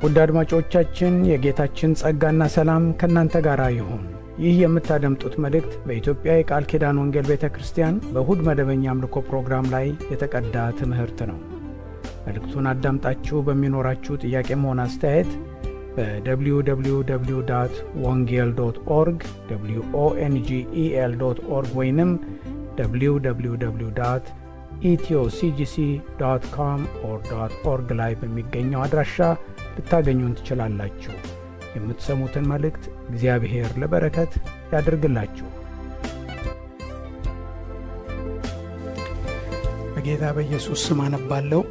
ውድ አድማጮቻችን የጌታችን ጸጋና ሰላም ከእናንተ ጋር ይሁን። ይህ የምታደምጡት መልእክት በኢትዮጵያ የቃል ኪዳን ወንጌል ቤተ ክርስቲያን በእሁድ መደበኛ አምልኮ ፕሮግራም ላይ የተቀዳ ትምህርት ነው። መልእክቱን አዳምጣችሁ በሚኖራችሁ ጥያቄም ሆነ አስተያየት በwww ወንጌል ዶት ኦርግ ኦንጌል ዶት ኦርግ ወይንም www ኢትዮሲጂሲ ዶት ኮም ኦር ዶት ኦርግ ላይ በሚገኘው አድራሻ ልታገኙን ትችላላችሁ። የምትሰሙትን መልእክት እግዚአብሔር ለበረከት ያድርግላችሁ። በጌታ በኢየሱስ ስም አነባለሁ።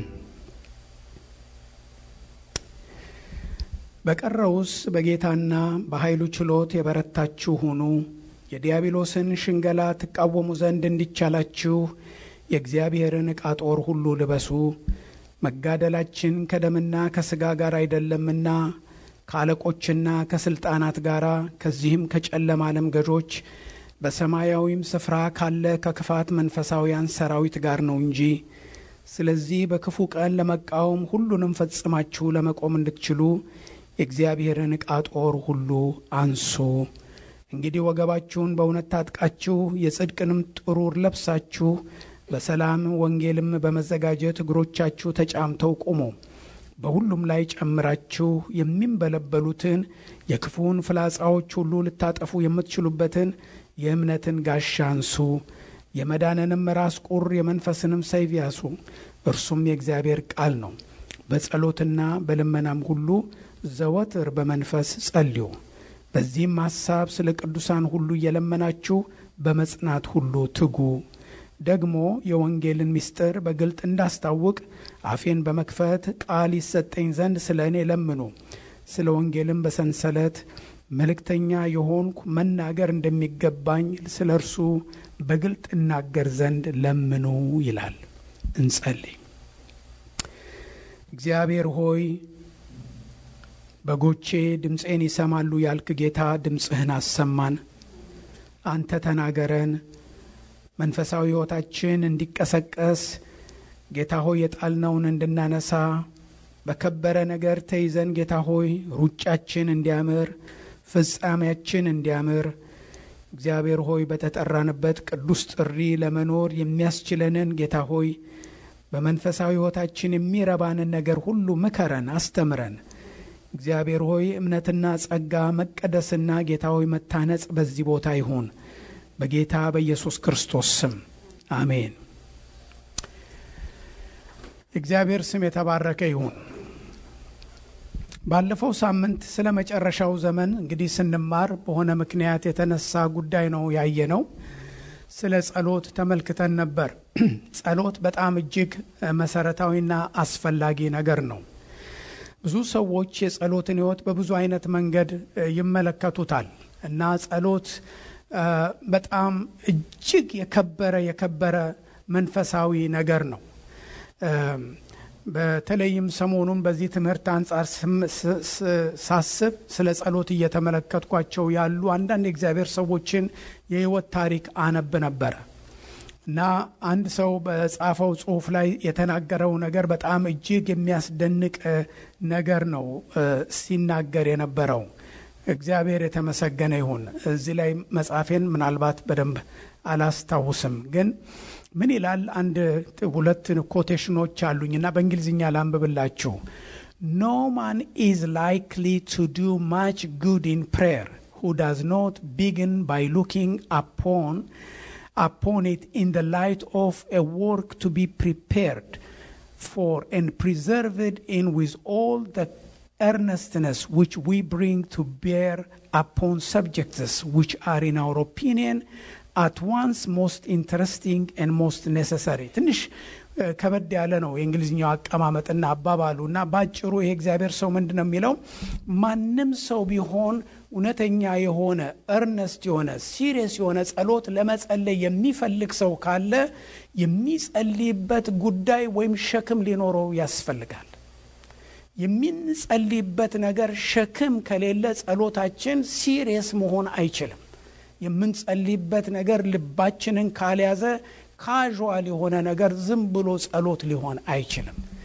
በቀረውስ በጌታና በኃይሉ ችሎት የበረታችሁ ሁኑ፣ የዲያብሎስን ሽንገላ ትቃወሙ ዘንድ እንዲቻላችሁ የእግዚአብሔርን ዕቃ ጦር ሁሉ ልበሱ። መጋደላችን ከደምና ከሥጋ ጋር አይደለምና ከአለቆችና ከሥልጣናት ጋር ከዚህም ከጨለማ ዓለም ገዦች በሰማያዊም ስፍራ ካለ ከክፋት መንፈሳውያን ሰራዊት ጋር ነው እንጂ። ስለዚህ በክፉ ቀን ለመቃወም ሁሉንም ፈጽማችሁ ለመቆም እንድትችሉ የእግዚአብሔርን ዕቃ ጦር ሁሉ አንሱ። እንግዲህ ወገባችሁን በእውነት ታጥቃችሁ የጽድቅንም ጥሩር ለብሳችሁ በሰላም ወንጌልም በመዘጋጀት እግሮቻችሁ ተጫምተው ቁሙ። በሁሉም ላይ ጨምራችሁ የሚንበለበሉትን የክፉውን ፍላጻዎች ሁሉ ልታጠፉ የምትችሉበትን የእምነትን ጋሻ አንሱ። የመዳንንም ራስ ቁር የመንፈስንም ሰይፍ ያሱ፣ እርሱም የእግዚአብሔር ቃል ነው። በጸሎትና በልመናም ሁሉ ዘወትር በመንፈስ ጸልዩ። በዚህም ሐሳብ ስለ ቅዱሳን ሁሉ እየለመናችሁ በመጽናት ሁሉ ትጉ። ደግሞ የወንጌልን ምስጢር በግልጥ እንዳስታውቅ አፌን በመክፈት ቃል ይሰጠኝ ዘንድ ስለ እኔ ለምኑ። ስለ ወንጌልም በሰንሰለት መልእክተኛ የሆንኩ መናገር እንደሚገባኝ ስለ እርሱ በግልጥ እናገር ዘንድ ለምኑ ይላል። እንጸልይ። እግዚአብሔር ሆይ በጎቼ ድምፄን ይሰማሉ ያልክ ጌታ ድምፅህን አሰማን። አንተ ተናገረን። መንፈሳዊ ሕይወታችን እንዲቀሰቀስ ጌታ ሆይ የጣልነውን እንድናነሳ በከበረ ነገር ተይዘን ጌታ ሆይ ሩጫችን እንዲያምር ፍጻሜያችን እንዲያምር እግዚአብሔር ሆይ በተጠራንበት ቅዱስ ጥሪ ለመኖር የሚያስችለንን ጌታ ሆይ በመንፈሳዊ ሕይወታችን የሚረባንን ነገር ሁሉ ምከረን፣ አስተምረን። እግዚአብሔር ሆይ እምነትና ጸጋ መቀደስና ጌታ ሆይ መታነጽ በዚህ ቦታ ይሁን በጌታ በኢየሱስ ክርስቶስ ስም አሜን። እግዚአብሔር ስም የተባረከ ይሁን። ባለፈው ሳምንት ስለ መጨረሻው ዘመን እንግዲህ ስንማር በሆነ ምክንያት የተነሳ ጉዳይ ነው ያየነው። ስለ ጸሎት ተመልክተን ነበር። ጸሎት በጣም እጅግ መሰረታዊና አስፈላጊ ነገር ነው። ብዙ ሰዎች የጸሎትን ሕይወት በብዙ አይነት መንገድ ይመለከቱታል እና ጸሎት በጣም እጅግ የከበረ የከበረ መንፈሳዊ ነገር ነው። በተለይም ሰሞኑን በዚህ ትምህርት አንጻር ሳስብ ስለ ጸሎት እየተመለከትኳቸው ያሉ አንዳንድ የእግዚአብሔር ሰዎችን የህይወት ታሪክ አነብ ነበረ እና አንድ ሰው በጻፈው ጽሁፍ ላይ የተናገረው ነገር በጣም እጅግ የሚያስደንቅ ነገር ነው ሲናገር የነበረው። እግዚአብሔር የተመሰገነ ይሁን። እዚህ ላይ መጽሐፌን ምናልባት በደንብ አላስታውስም፣ ግን ምን ይላል? አንድ ሁለት ኮቴሽኖች አሉኝ እና በእንግሊዝኛ ላንብብላችሁ። ኖ ማን ኢዝ ላይክሊ ቱ ዱ ማች ጉድ ኢን ፕሬየር ሁ ዳዝ ኖት ቢግን ባይ ሉኪንግ አፖን upon it in the light of a work to be prepared for and preserved in with all the earnestness which we bring to bear upon subjects which are in our opinion at once most interesting and most necessary ትንሽ ከበድ ያለ ነው የእንግሊዝኛው አቀማመጥና አባባሉ እና በአጭሩ ይሄ እግዚአብሔር ሰው ምንድን ነው የሚለው ማንም ሰው ቢሆን እውነተኛ የሆነ እርነስት የሆነ ሲሪየስ የሆነ ጸሎት ለመጸለይ የሚፈልግ ሰው ካለ የሚጸልይበት ጉዳይ ወይም ሸክም ሊኖረው ያስፈልጋል የምንጸልይበት ነገር ሸክም ከሌለ ጸሎታችን ሲሪየስ መሆን አይችልም የምንጸልይበት ነገር ልባችንን ካልያዘ ካዥዋል የሆነ ነገር ዝም ብሎ ጸሎት ሊሆን አይችልም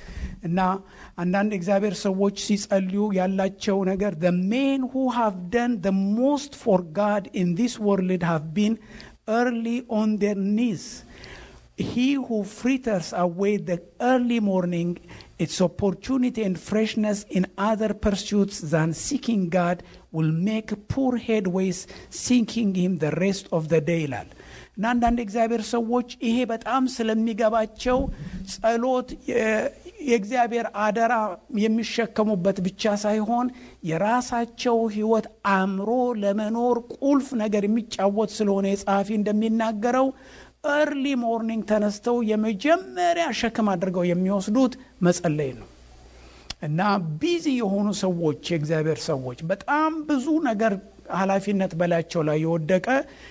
እና አንዳንድ እግዚአብሔር ሰዎች ሲጸልዩ ያላቸው ነገር the men who have done the most for God in this world have been early on their knees he who fritters away the early morning its opportunity and freshness in other pursuits than seeking God will make poor headways seeking him the rest of the day ይላል እና አንዳንድ እግዚአብሔር ሰዎች ይሄ በጣም ስለሚገባቸው ጸሎት የእግዚአብሔር አደራ የሚሸከሙበት ብቻ ሳይሆን የራሳቸው ህይወት አምሮ ለመኖር ቁልፍ ነገር የሚጫወት ስለሆነ የጸሐፊ እንደሚናገረው እርሊ ሞርኒንግ ተነስተው የመጀመሪያ ሸክም አድርገው የሚወስዱት መጸለይ ነው እና ቢዚ የሆኑ ሰዎች የእግዚአብሔር ሰዎች በጣም ብዙ ነገር ኃላፊነት በላያቸው ላይ የወደቀ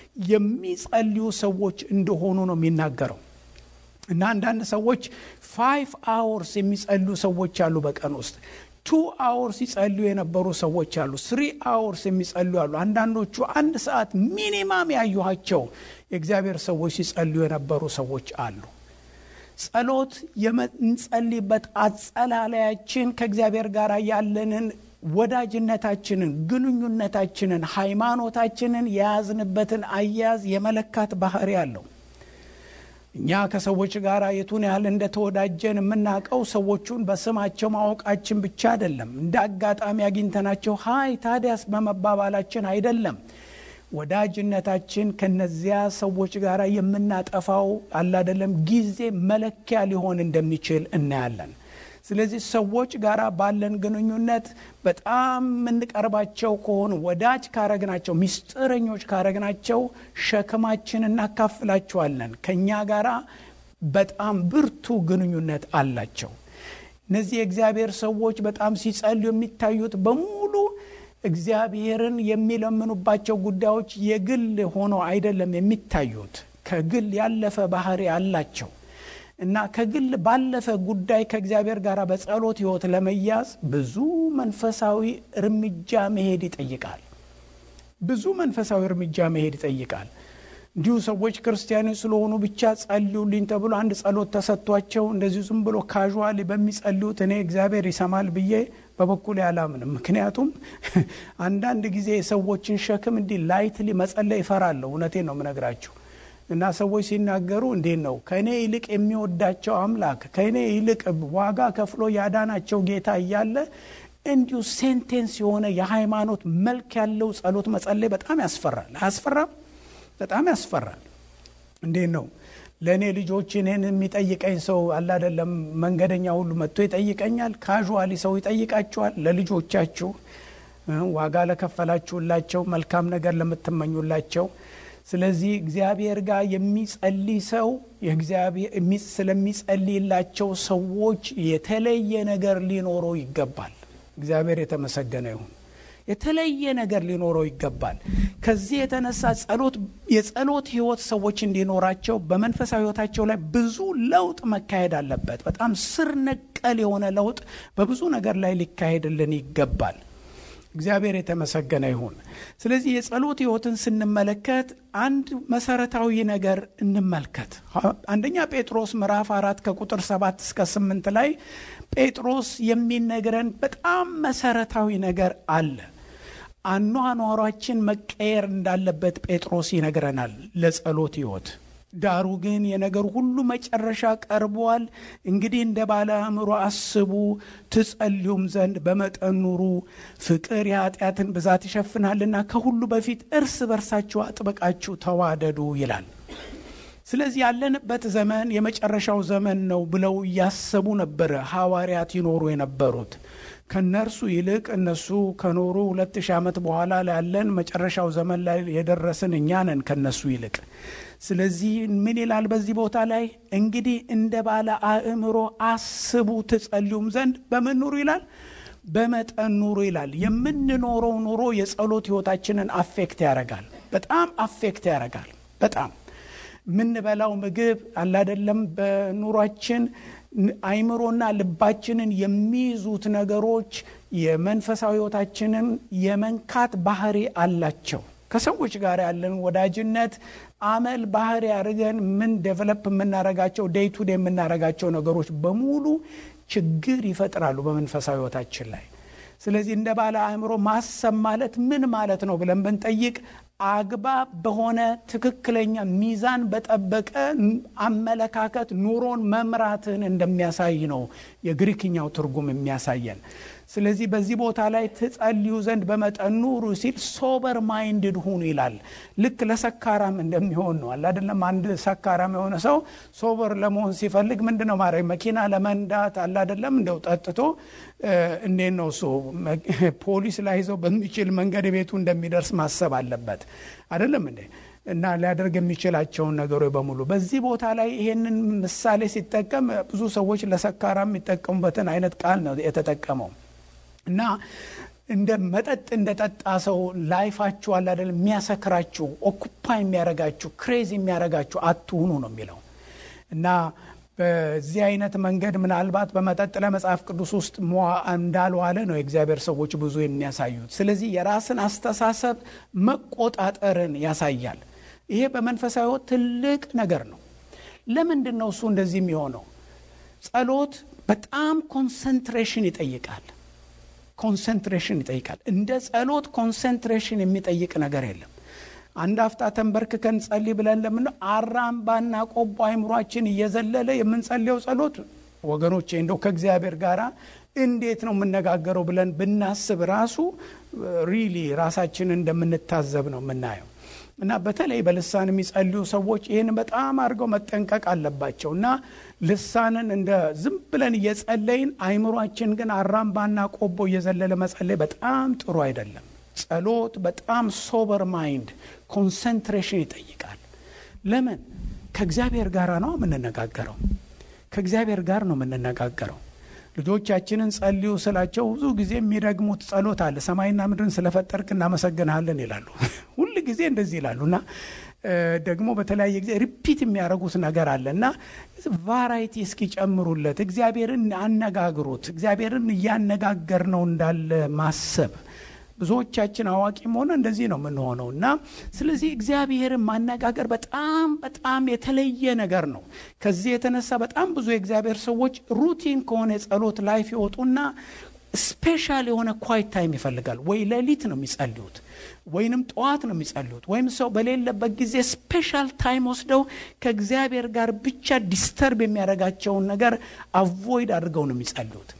የሚጸልዩ ሰዎች እንደሆኑ ነው የሚናገረው እና አንዳንድ ሰዎች ፋይቭ አወርስ የሚጸልዩ ሰዎች አሉ በቀን ውስጥ ቱ አወርስ ይጸልዩ የነበሩ ሰዎች አሉ ስሪ አወርስ የሚጸልዩ አሉ አንዳንዶቹ አንድ ሰዓት ሚኒማም ያዩኋቸው የእግዚአብሔር ሰዎች ሲጸልዩ የነበሩ ሰዎች አሉ ጸሎት የምንጸልይበት አጸላለያችን ከእግዚአብሔር ጋር ያለንን ወዳጅነታችንን ግንኙነታችንን ሃይማኖታችንን የያዝንበትን አያያዝ የመለካት ባህሪ አለው እኛ ከሰዎች ጋር የቱን ያህል እንደተወዳጀን የምናውቀው ሰዎቹን በስማቸው ማወቃችን ብቻ አይደለም እንደ አጋጣሚ አግኝተናቸው ሀይ ታዲያስ በመባባላችን አይደለም ወዳጅነታችን ከነዚያ ሰዎች ጋር የምናጠፋው አላደለም ጊዜ መለኪያ ሊሆን እንደሚችል እናያለን ስለዚህ ሰዎች ጋር ባለን ግንኙነት በጣም የምንቀርባቸው ከሆኑ ወዳጅ ካረግናቸው ሚስጥረኞች ካረግናቸው ሸክማችን እናካፍላቸዋለን ከእኛ ጋር በጣም ብርቱ ግንኙነት አላቸው እነዚህ የእግዚአብሔር ሰዎች በጣም ሲጸልዩ የሚታዩት በሙሉ እግዚአብሔርን የሚለምኑባቸው ጉዳዮች የግል ሆኖ አይደለም የሚታዩት ከግል ያለፈ ባህሪ አላቸው እና ከግል ባለፈ ጉዳይ ከእግዚአብሔር ጋር በጸሎት ህይወት ለመያዝ ብዙ መንፈሳዊ እርምጃ መሄድ ይጠይቃል ብዙ መንፈሳዊ እርምጃ መሄድ ይጠይቃል እንዲሁ ሰዎች ክርስቲያኖች ስለሆኑ ብቻ ጸልዩልኝ ተብሎ አንድ ጸሎት ተሰጥቷቸው እንደዚሁ ዝም ብሎ ካዥዋሊ በሚጸልዩት እኔ እግዚአብሔር ይሰማል ብዬ በበኩል ያላምንም ምክንያቱም አንዳንድ ጊዜ የሰዎችን ሸክም እንዲህ ላይትሊ መጸለይ ይፈራለሁ እውነቴን ነው ምነግራችሁ እና ሰዎች ሲናገሩ እንዴት ነው ከእኔ ይልቅ የሚወዳቸው አምላክ ከእኔ ይልቅ ዋጋ ከፍሎ ያዳናቸው ጌታ እያለ እንዲሁ ሴንቴንስ የሆነ የሃይማኖት መልክ ያለው ጸሎት መጸለይ በጣም ያስፈራል አያስፈራም በጣም ያስፈራል እንዴት ነው ለእኔ ልጆች እኔን የሚጠይቀኝ ሰው አላደለም መንገደኛ ሁሉ መጥቶ ይጠይቀኛል ካዥዋሊ ሰው ይጠይቃቸዋል ለልጆቻችሁ ዋጋ ለከፈላችሁላቸው መልካም ነገር ለምትመኙላቸው ስለዚህ እግዚአብሔር ጋር የሚጸልይ ሰው ስለሚጸልይላቸው ሰዎች የተለየ ነገር ሊኖረው ይገባል እግዚአብሔር የተመሰገነ ይሁን የተለየ ነገር ሊኖረው ይገባል ከዚህ የተነሳ ጸሎት የጸሎት ህይወት ሰዎች እንዲኖራቸው በመንፈሳዊ ህይወታቸው ላይ ብዙ ለውጥ መካሄድ አለበት በጣም ስር ነቀል የሆነ ለውጥ በብዙ ነገር ላይ ሊካሄድልን ይገባል እግዚአብሔር የተመሰገነ ይሁን ስለዚህ የጸሎት ህይወትን ስንመለከት አንድ መሰረታዊ ነገር እንመልከት አንደኛ ጴጥሮስ ምዕራፍ አራት ከቁጥር ሰባት እስከ ስምንት ላይ ጴጥሮስ የሚነግረን በጣም መሰረታዊ ነገር አለ አኗኗሯችን መቀየር እንዳለበት ጴጥሮስ ይነግረናል ለጸሎት ህይወት ዳሩ ግን የነገር ሁሉ መጨረሻ ቀርቧል እንግዲህ እንደ ባለ አእምሮ አስቡ ትጸልዩም ዘንድ በመጠን ኑሩ ፍቅር የኃጢአትን ብዛት ይሸፍናልና ከሁሉ በፊት እርስ በርሳችሁ አጥብቃችሁ ተዋደዱ ይላል ስለዚህ ያለንበት ዘመን የመጨረሻው ዘመን ነው ብለው እያሰቡ ነበረ ሐዋርያት ይኖሩ የነበሩት ከነርሱ ይልቅ እነሱ ከኖሩ ሁለት ሺህ ዓመት በኋላ ያለን መጨረሻው ዘመን ላይ የደረስን እኛ ነን ከነሱ ይልቅ ስለዚህ ምን ይላል በዚህ ቦታ ላይ እንግዲህ እንደ ባለ አእምሮ አስቡ ትጸልዩም ዘንድ በምን ኑሩ ይላል በመጠን ኑሩ ይላል የምንኖረው ኑሮ የጸሎት ህይወታችንን አፌክት ያደርጋል በጣም አፌክት ያደርጋል በጣም የምንበላው ምግብ አላደለም በኑሯችን አይምሮና ልባችንን የሚይዙት ነገሮች የመንፈሳዊ ህይወታችንን የመንካት ባህሪ አላቸው ከሰዎች ጋር ያለን ወዳጅነት አመል ባህሪ አድርገን ምን ዴቨሎፕ የምናረጋቸው ዴይ ቱ ዴይ የምናረጋቸው ነገሮች በሙሉ ችግር ይፈጥራሉ በመንፈሳዊ ህይወታችን ላይ። ስለዚህ እንደ ባለ አእምሮ ማሰብ ማለት ምን ማለት ነው ብለን ብንጠይቅ አግባብ በሆነ ትክክለኛ ሚዛን በጠበቀ አመለካከት ኑሮን መምራትን እንደሚያሳይ ነው የግሪክኛው ትርጉም የሚያሳየን። ስለዚህ በዚህ ቦታ ላይ ትጸልዩ ዘንድ በመጠን ኑሩ ሲል ሶበር ማይንድድ ሁኑ ይላል። ልክ ለሰካራም እንደሚሆን ነው አለ አይደለም። አንድ ሰካራም የሆነ ሰው ሶበር ለመሆን ሲፈልግ ምንድን ነው ማድረግ? መኪና ለመንዳት አለ አይደለም። እንደው ጠጥቶ እንዴት ነው እሱ ፖሊስ ላይ ይዘው በሚችል መንገድ ቤቱ እንደሚደርስ ማሰብ አለበት አይደለም እንዴ? እና ሊያደርግ የሚችላቸውን ነገሮች በሙሉ በዚህ ቦታ ላይ ይሄንን ምሳሌ ሲጠቀም ብዙ ሰዎች ለሰካራ የሚጠቀሙበትን አይነት ቃል ነው የተጠቀመው። እና እንደ መጠጥ እንደ ጠጣ ሰው ላይፋችሁ አለ አይደል የሚያሰክራችሁ ኦኩፓ የሚያረጋችሁ ክሬዝ የሚያረጋችሁ አትሁኑ ነው የሚለው እና በዚህ አይነት መንገድ ምናልባት በመጠጥ ለመጽሐፍ ቅዱስ ውስጥ እንዳልዋለ ነው የእግዚአብሔር ሰዎች ብዙ የሚያሳዩት። ስለዚህ የራስን አስተሳሰብ መቆጣጠርን ያሳያል። ይሄ በመንፈሳዊ ሕይወት ትልቅ ነገር ነው። ለምንድን ነው እሱ እንደዚህ የሚሆነው? ጸሎት በጣም ኮንሰንትሬሽን ይጠይቃል። ኮንሰንትሬሽን ይጠይቃል። እንደ ጸሎት ኮንሰንትሬሽን የሚጠይቅ ነገር የለም። አንድ አፍታ ተንበርክከን ጸልይ ብለን ለምን አራምባና ቆቦ አይምሯችን እየዘለለ የምንጸልየው ጸሎት ወገኖቼ እንደው ከእግዚአብሔር ጋር እንዴት ነው የምነጋገረው ብለን ብናስብ ራሱ ሪሊ ራሳችንን እንደምንታዘብ ነው የምናየው። እና በተለይ በልሳን የሚጸልዩ ሰዎች ይህን በጣም አድርገው መጠንቀቅ አለባቸው። እና ልሳንን እንደ ዝም ብለን እየጸለይን አይምሯችን ግን አራምባና ቆቦ እየዘለለ መጸለይ በጣም ጥሩ አይደለም። ጸሎት በጣም ሶበር ማይንድ ኮንሰንትሬሽን ይጠይቃል። ለምን? ከእግዚአብሔር ጋር ነው የምንነጋገረው። ከእግዚአብሔር ጋር ነው የምንነጋገረው። ልጆቻችንን ጸልዩ ስላቸው ብዙ ጊዜ የሚደግሙት ጸሎት አለ። ሰማይና ምድርን ስለፈጠርክ እናመሰግንሃለን ይላሉ። ሁል ጊዜ እንደዚህ ይላሉ እና ደግሞ በተለያየ ጊዜ ሪፒት የሚያደርጉት ነገር አለ እና ቫራይቲ እስኪጨምሩለት እግዚአብሔርን አነጋግሩት። እግዚአብሔርን እያነጋገር ነው እንዳለ ማሰብ ብዙዎቻችን አዋቂም ሆነ እንደዚህ ነው የምንሆነው እና ስለዚህ እግዚአብሔርን ማነጋገር በጣም በጣም የተለየ ነገር ነው። ከዚህ የተነሳ በጣም ብዙ የእግዚአብሔር ሰዎች ሩቲን ከሆነ የጸሎት ላይፍ ይወጡና ስፔሻል የሆነ ኳይት ታይም ይፈልጋል። ወይ ሌሊት ነው የሚጸልዩት፣ ወይንም ጠዋት ነው የሚጸልዩት፣ ወይም ሰው በሌለበት ጊዜ ስፔሻል ታይም ወስደው ከእግዚአብሔር ጋር ብቻ ዲስተርብ የሚያደርጋቸውን ነገር አቮይድ አድርገው ነው የሚጸልዩት።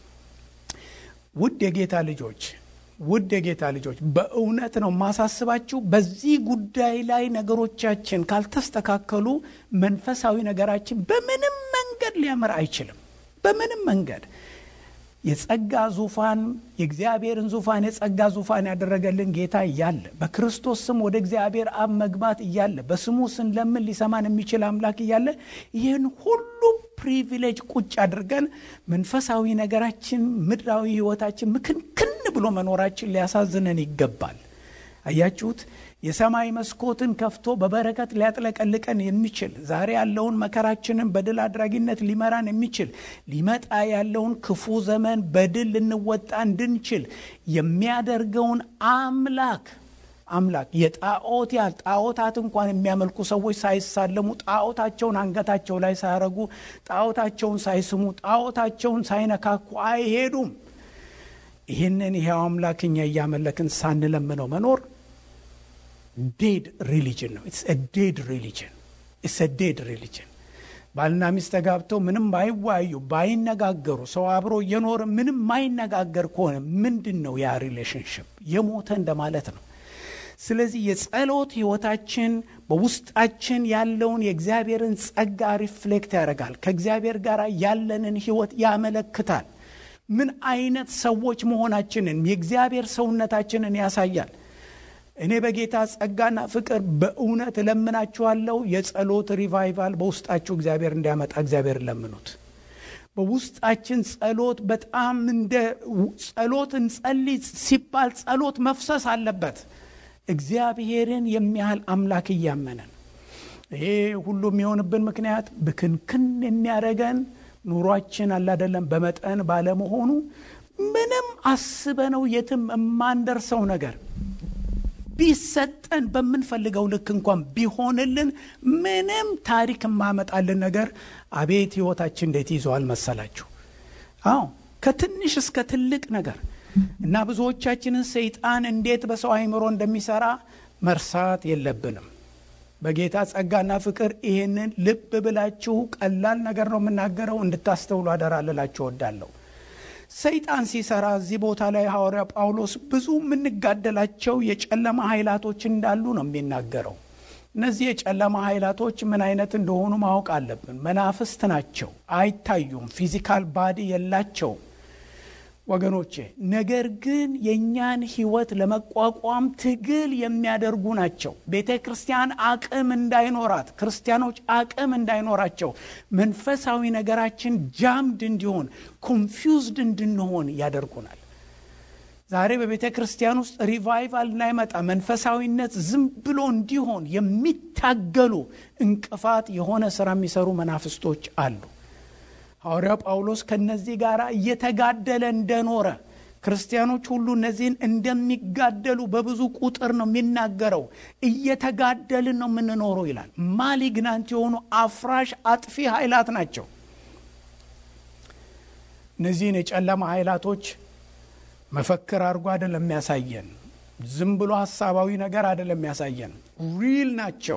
ውድ የጌታ ልጆች ውድ የጌታ ልጆች በእውነት ነው ማሳስባችሁ። በዚህ ጉዳይ ላይ ነገሮቻችን ካልተስተካከሉ መንፈሳዊ ነገራችን በምንም መንገድ ሊያምር አይችልም። በምንም መንገድ የጸጋ ዙፋን የእግዚአብሔርን ዙፋን የጸጋ ዙፋን ያደረገልን ጌታ እያለ በክርስቶስ ስም ወደ እግዚአብሔር አብ መግባት እያለ በስሙ ስንለምን ሊሰማን የሚችል አምላክ እያለ ይህን ሁሉ ፕሪቪሌጅ ቁጭ አድርገን መንፈሳዊ ነገራችን ምድራዊ ሕይወታችን ምክንክን ብሎ መኖራችን ሊያሳዝነን ይገባል። አያችሁት? የሰማይ መስኮትን ከፍቶ በበረከት ሊያጥለቀልቀን የሚችል ዛሬ ያለውን መከራችንን በድል አድራጊነት ሊመራን የሚችል ሊመጣ ያለውን ክፉ ዘመን በድል ልንወጣ እንድንችል የሚያደርገውን አምላክ አምላክ የጣዖት ያህል ጣዖታት እንኳን የሚያመልኩ ሰዎች ሳይሳለሙ ጣዖታቸውን አንገታቸው ላይ ሳያረጉ ጣዖታቸውን ሳይስሙ ጣዖታቸውን ሳይነካኩ አይሄዱም። ይህንን ይሄው አምላክ እኛ እያመለክን ሳንለምነው መኖር ዴድ ሪሊጅን ነው። ኢትስ ዴድ ሪሊጅን ኢትስ ዴድ ሪሊጅን። ባልና ሚስት ተጋብተው ምንም ባይወያዩ ባይነጋገሩ፣ ሰው አብሮ እየኖረ ምንም ማይነጋገር ከሆነ ምንድን ነው ያ ሪሌሽንሽፕ? የሞተ እንደማለት ነው። ስለዚህ የጸሎት ህይወታችን በውስጣችን ያለውን የእግዚአብሔርን ጸጋ ሪፍሌክት ያደርጋል። ከእግዚአብሔር ጋር ያለንን ህይወት ያመለክታል። ምን አይነት ሰዎች መሆናችንን የእግዚአብሔር ሰውነታችንን ያሳያል። እኔ በጌታ ጸጋና ፍቅር በእውነት እለምናችኋለሁ። የጸሎት ሪቫይቫል በውስጣችሁ እግዚአብሔር እንዲያመጣ እግዚአብሔር ለምኑት። በውስጣችን ጸሎት በጣም እንደ ጸሎት እንጸልይ ሲባል ጸሎት መፍሰስ አለበት። እግዚአብሔርን የሚያህል አምላክ እያመነን ይሄ ሁሉ የሚሆንብን ምክንያት ብክንክን የሚያደርገን ኑሯችን አላደለም በመጠን ባለመሆኑ ምንም አስበነው የትም የማንደርሰው ነገር ቢሰጠን በምንፈልገው ልክ እንኳን ቢሆንልን ምንም ታሪክ የማመጣልን ነገር አቤት ህይወታችን እንዴት ይዘዋል መሰላችሁ? አዎ ከትንሽ እስከ ትልቅ ነገር እና ብዙዎቻችንን ሰይጣን እንዴት በሰው አይምሮ እንደሚሰራ መርሳት የለብንም። በጌታ ጸጋና ፍቅር ይህንን ልብ ብላችሁ ቀላል ነገር ነው የምናገረው እንድታስተውሉ አደራ ልላችሁ እወዳለሁ። ሰይጣን ሲሰራ እዚህ ቦታ ላይ ሐዋርያ ጳውሎስ ብዙ የምንጋደላቸው የጨለማ ኃይላቶች እንዳሉ ነው የሚናገረው። እነዚህ የጨለማ ኃይላቶች ምን አይነት እንደሆኑ ማወቅ አለብን። መናፍስት ናቸው፣ አይታዩም፣ ፊዚካል ባዲ የላቸውም ወገኖቼ። ነገር ግን የእኛን ህይወት ለመቋቋም ትግል የሚያደርጉ ናቸው። ቤተ ክርስቲያን አቅም እንዳይኖራት፣ ክርስቲያኖች አቅም እንዳይኖራቸው፣ መንፈሳዊ ነገራችን ጃምድ እንዲሆን፣ ኮንፊውዝድ እንድንሆን ያደርጉናል። ዛሬ በቤተ ክርስቲያን ውስጥ ሪቫይቫል እንዳይመጣ መንፈሳዊነት ዝም ብሎ እንዲሆን የሚታገሉ እንቅፋት የሆነ ስራ የሚሰሩ መናፍስቶች አሉ። ሐዋርያው ጳውሎስ ከነዚህ ጋር እየተጋደለ እንደኖረ ክርስቲያኖች ሁሉ እነዚህን እንደሚጋደሉ በብዙ ቁጥር ነው የሚናገረው። እየተጋደልን ነው የምንኖረው ይላል። ማሊግናንት የሆኑ አፍራሽ አጥፊ ኃይላት ናቸው። እነዚህን የጨለማ ኃይላቶች መፈክር አድርጎ አይደለም የሚያሳየን። ዝም ብሎ ሀሳባዊ ነገር አይደለም የሚያሳየን። ሪል ናቸው።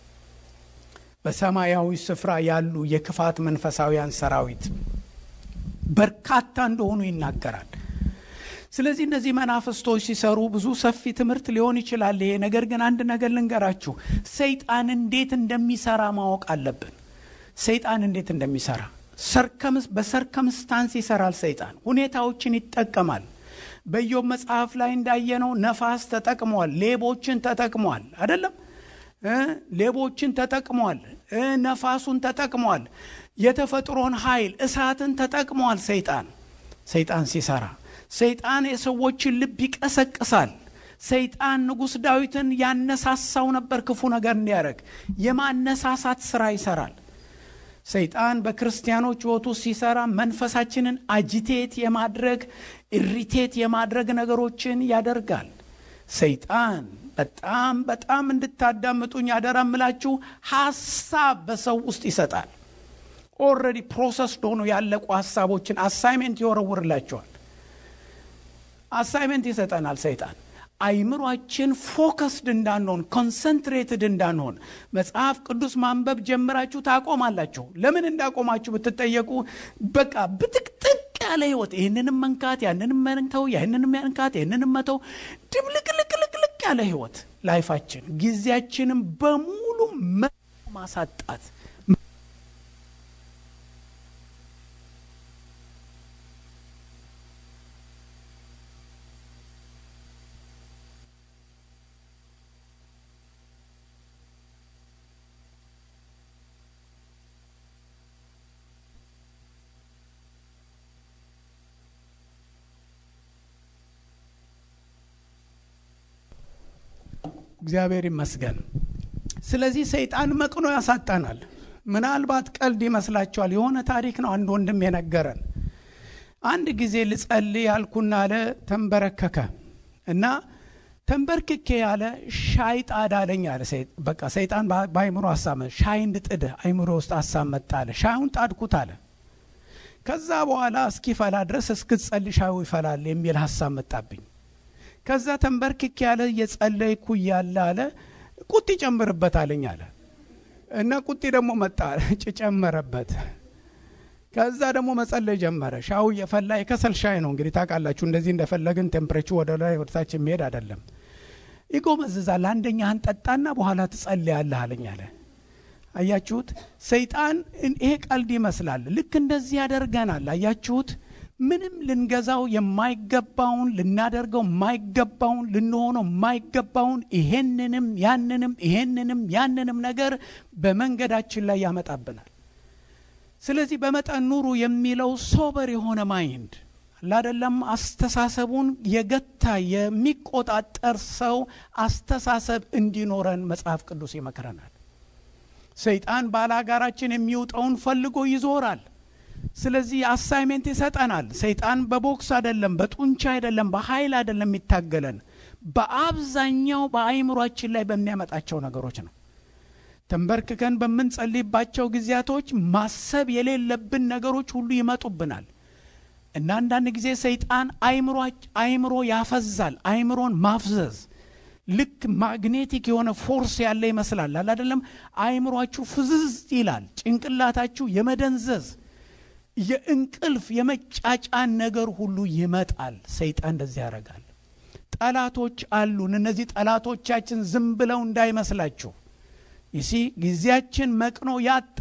በሰማያዊ ስፍራ ያሉ የክፋት መንፈሳዊያን ሰራዊት በርካታ እንደሆኑ ይናገራል። ስለዚህ እነዚህ መናፍስቶች ሲሰሩ ብዙ ሰፊ ትምህርት ሊሆን ይችላል ይሄ ነገር ግን አንድ ነገር ልንገራችሁ፣ ሰይጣን እንዴት እንደሚሰራ ማወቅ አለብን። ሰይጣን እንዴት እንደሚሰራ በሰርከምስታንስ ይሰራል። ሰይጣን ሁኔታዎችን ይጠቀማል። በኢዮብ መጽሐፍ ላይ እንዳየነው ነፋስ ተጠቅሟል፣ ሌቦችን ተጠቅሟል አይደለም ሌቦችን ተጠቅሟል። ነፋሱን ተጠቅሟል። የተፈጥሮን ኃይል እሳትን ተጠቅሟል። ሰይጣን ሰይጣን ሲሰራ ሰይጣን የሰዎችን ልብ ይቀሰቅሳል። ሰይጣን ንጉሥ ዳዊትን ያነሳሳው ነበር ክፉ ነገር እንዲያደርግ የማነሳሳት ስራ ይሰራል። ሰይጣን በክርስቲያኖች ሕይወቱ ሲሰራ መንፈሳችንን አጂቴት የማድረግ ኢሪቴት የማድረግ ነገሮችን ያደርጋል። ሰይጣን በጣም በጣም እንድታዳምጡኝ አደራ ምላችሁ ሀሳብ በሰው ውስጥ ይሰጣል። ኦልሬዲ ፕሮሰስ ሆኖ ያለቁ ሀሳቦችን አሳይሜንት ይወረውርላቸዋል። አሳይሜንት ይሰጠናል ሰይጣን አይምሯችን ፎከስድ እንዳንሆን ኮንሰንትሬትድ እንዳንሆን መጽሐፍ ቅዱስ ማንበብ ጀምራችሁ ታቆማላችሁ። ለምን እንዳቆማችሁ ብትጠየቁ በቃ ብጥቅጥቅ ያለ ህይወት ይህንንም መንካት ያንንም መንተው ያንንም መንካት ይህንንም መተው ድብልቅልቅልቅልቅ ያለ ህይወት ላይፋችን ጊዜያችንም በሙሉ ማሳጣት እግዚአብሔር ይመስገን። ስለዚህ ሰይጣን መቅኖ ያሳጣናል። ምናልባት ቀልድ ይመስላችኋል። የሆነ ታሪክ ነው አንድ ወንድም የነገረን። አንድ ጊዜ ልጸልይ ያልኩና አለ ተንበረከከ እና ተንበርክኬ ያለ ሻይ ጣድ አለኝ አለ። በቃ ሰይጣን በአይምሮ ሀሳብ ሻይ እንድጥድ አይምሮ ውስጥ ሀሳብ መጣ አለ። ሻዩን ጣድኩት አለ። ከዛ በኋላ እስኪፈላ ድረስ እስክትጸልይ ሻዩ ይፈላል የሚል ሀሳብ መጣብኝ። ከዛ ተንበርክኬ ያለ እየጸለይኩ እያለ አለ ቁጢ ጨምርበት አለኝ አለ እና ቁጢ ደግሞ መጣ ጨመረበት። ከዛ ደግሞ መጸለይ ጀመረ። ሻው እየፈላ የከሰል ሻይ ነው እንግዲህ ታውቃላችሁ። እንደዚህ እንደፈለግን ቴምፕሬቸር ወደ ላይ ወደታች የሚሄድ አይደለም። ይጎመዝዛል። አንደኛህን ጠጣና በኋላ ትጸልያለህ አለኝ አለ። አያችሁት? ሰይጣን ይሄ ቀልድ ይመስላል። ልክ እንደዚህ ያደርገናል። አያችሁት? ምንም ልንገዛው የማይገባውን ልናደርገው የማይገባውን ልንሆነው የማይገባውን ይሄንንም ያንንም ይሄንንም ያንንም ነገር በመንገዳችን ላይ ያመጣብናል። ስለዚህ በመጠን ኑሩ የሚለው ሶበር የሆነ ማይንድ ላደለም አስተሳሰቡን የገታ የሚቆጣጠር ሰው አስተሳሰብ እንዲኖረን መጽሐፍ ቅዱስ ይመክረናል። ሰይጣን ባላጋራችን የሚውጠውን ፈልጎ ይዞራል። ስለዚህ አሳይሜንት ይሰጠናል። ሰይጣን በቦክስ አይደለም፣ በጡንቻ አይደለም፣ በኃይል አይደለም የሚታገለን በአብዛኛው በአይምሯችን ላይ በሚያመጣቸው ነገሮች ነው። ተንበርክከን በምንጸልይባቸው ጊዜያቶች ማሰብ የሌለብን ነገሮች ሁሉ ይመጡብናል እና አንዳንድ ጊዜ ሰይጣን አይምሮ ያፈዛል። አይምሮን ማፍዘዝ ልክ ማግኔቲክ የሆነ ፎርስ ያለ ይመስላል። አላደለም? አይምሯችሁ ፍዝዝ ይላል። ጭንቅላታችሁ የመደንዘዝ የእንቅልፍ የመጫጫን ነገር ሁሉ ይመጣል። ሰይጣን እንደዚህ ያደርጋል። ጠላቶች አሉን። እነዚህ ጠላቶቻችን ዝም ብለው እንዳይመስላችሁ ይሲ ጊዜያችን መቅኖ ያጣ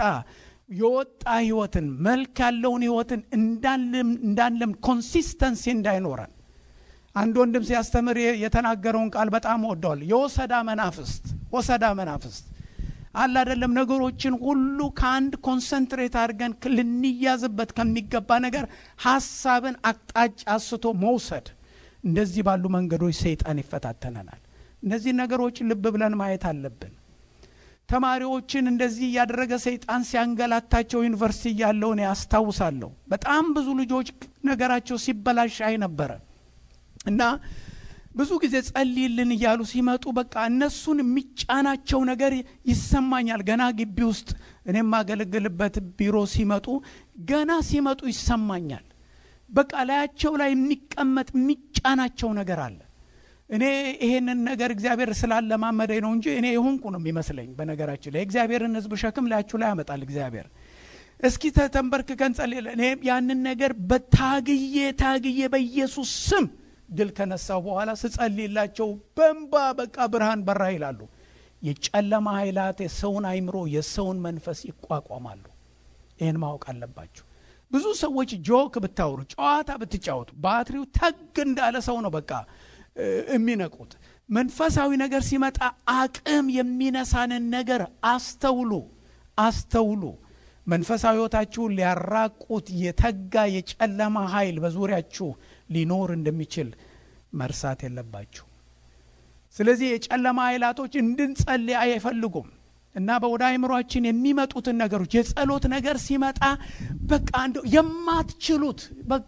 የወጣ ህይወትን መልክ ያለውን ህይወትን እንዳለም ኮንሲስተንሲ እንዳይኖረን አንድ ወንድም ሲያስተምር የተናገረውን ቃል በጣም ወደዋል። የወሰዳ መናፍስት ወሰዳ መናፍስት አለ አይደለም። ነገሮችን ሁሉ ከአንድ ኮንሰንትሬት አድርገን ልንያዝበት ከሚገባ ነገር ሀሳብን አቅጣጫ አስቶ መውሰድ፣ እንደዚህ ባሉ መንገዶች ሰይጣን ይፈታተነናል። እነዚህ ነገሮች ልብ ብለን ማየት አለብን። ተማሪዎችን እንደዚህ እያደረገ ሰይጣን ሲያንገላታቸው ዩኒቨርሲቲ እያለውን ያስታውሳለሁ። በጣም ብዙ ልጆች ነገራቸው ሲበላሽ አይ ነበረ እና ብዙ ጊዜ ጸልይልን እያሉ ሲመጡ በቃ እነሱን የሚጫናቸው ነገር ይሰማኛል። ገና ግቢ ውስጥ እኔ የማገለግልበት ቢሮ ሲመጡ ገና ሲመጡ ይሰማኛል። በቃ ላያቸው ላይ የሚቀመጥ የሚጫናቸው ነገር አለ። እኔ ይሄንን ነገር እግዚአብሔር ስላለማመደኝ ነው እንጂ እኔ የሆንኩ ነው የሚመስለኝ። በነገራችን ላይ የእግዚአብሔርን ሕዝብ ሸክም ላያችሁ ላይ ያመጣል እግዚአብሔር። እስኪ ተንበርክከን ጸልይ። እኔ ያንን ነገር በታግዬ ታግዬ በኢየሱስ ስም ድል ከነሳው በኋላ ስጸልይላቸው በንባ በቃ ብርሃን በራ ይላሉ። የጨለማ ኃይላት የሰውን አይምሮ የሰውን መንፈስ ይቋቋማሉ። ይህን ማወቅ አለባችሁ። ብዙ ሰዎች ጆክ ብታወሩ፣ ጨዋታ ብትጫወቱ ባትሪው ተግ እንዳለ ሰው ነው በቃ የሚነቁት። መንፈሳዊ ነገር ሲመጣ አቅም የሚነሳንን ነገር አስተውሉ፣ አስተውሉ። መንፈሳዊ ሕይወታችሁን ሊያራቁት የተጋ የጨለማ ኃይል በዙሪያችሁ ሊኖር እንደሚችል መርሳት የለባችሁ። ስለዚህ የጨለማ ኃይላቶች እንድንጸልይ አይፈልጉም እና በወደ አይምሯችን የሚመጡትን ነገሮች የጸሎት ነገር ሲመጣ በቃ እንደው የማትችሉት በቃ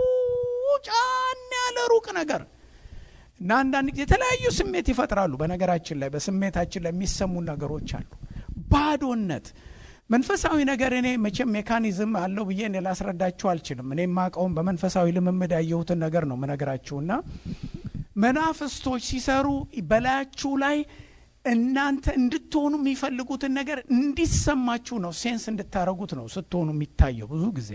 ጫን ያለ ሩቅ ነገር እና አንዳንድ ጊዜ የተለያዩ ስሜት ይፈጥራሉ። በነገራችን ላይ በስሜታችን ላይ የሚሰሙ ነገሮች አሉ። ባዶነት መንፈሳዊ ነገር እኔ መቼም ሜካኒዝም አለው ብዬ እኔ ላስረዳችሁ አልችልም። እኔ የማውቀውን በመንፈሳዊ ልምምድ ያየሁትን ነገር ነው ምነግራችሁና መናፍስቶች ሲሰሩ በላያችሁ ላይ እናንተ እንድትሆኑ የሚፈልጉትን ነገር እንዲሰማችሁ ነው፣ ሴንስ እንድታረጉት ነው ስትሆኑ የሚታየው ብዙ ጊዜ።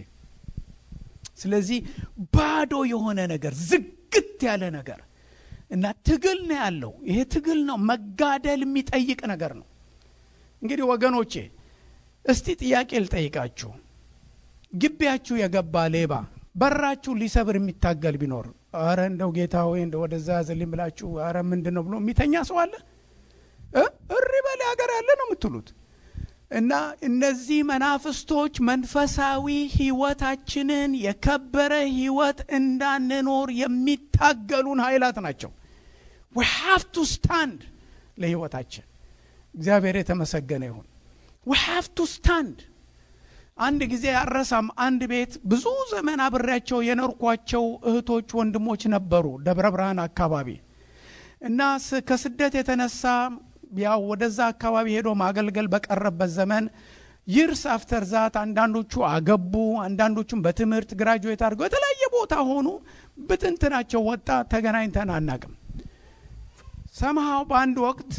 ስለዚህ ባዶ የሆነ ነገር ዝግት ያለ ነገር እና ትግል ነው ያለው። ይሄ ትግል ነው፣ መጋደል የሚጠይቅ ነገር ነው። እንግዲህ ወገኖቼ እስቲ ጥያቄ ልጠይቃችሁ። ግቢያችሁ የገባ ሌባ በራችሁ ሊሰብር የሚታገል ቢኖር አረ እንደው ጌታ ሆይ እንደ ወደዛ ያዝልኝ ብላችሁ አረ ምንድን ነው ብሎ የሚተኛ ሰው አለ? እሪ በል ሀገር ያለ ነው የምትሉት። እና እነዚህ መናፍስቶች መንፈሳዊ ሕይወታችንን የከበረ ሕይወት እንዳንኖር የሚታገሉን ኃይላት ናቸው። ዊ ሃቭ ቱ ስታንድ ለሕይወታችን። እግዚአብሔር የተመሰገነ ይሁን። ዊ ሃቭ ቱ ስታንድ። አንድ ጊዜ አረሳም፣ አንድ ቤት ብዙ ዘመን አብሬያቸው የኖርኳቸው እህቶች ወንድሞች ነበሩ ደብረ ብርሃን አካባቢ እና ከስደት የተነሳ ያው ወደዛ አካባቢ ሄዶ ማገልገል በቀረበት ዘመን ይርስ አፍተር ዛት አንዳንዶቹ አገቡ፣ አንዳንዶቹም በትምህርት ግራጁዌት አድርገው የተለያየ ቦታ ሆኑ። ብትንትናቸው ወጣ። ተገናኝተን አናቅም። ሰምሃው በአንድ ወቅት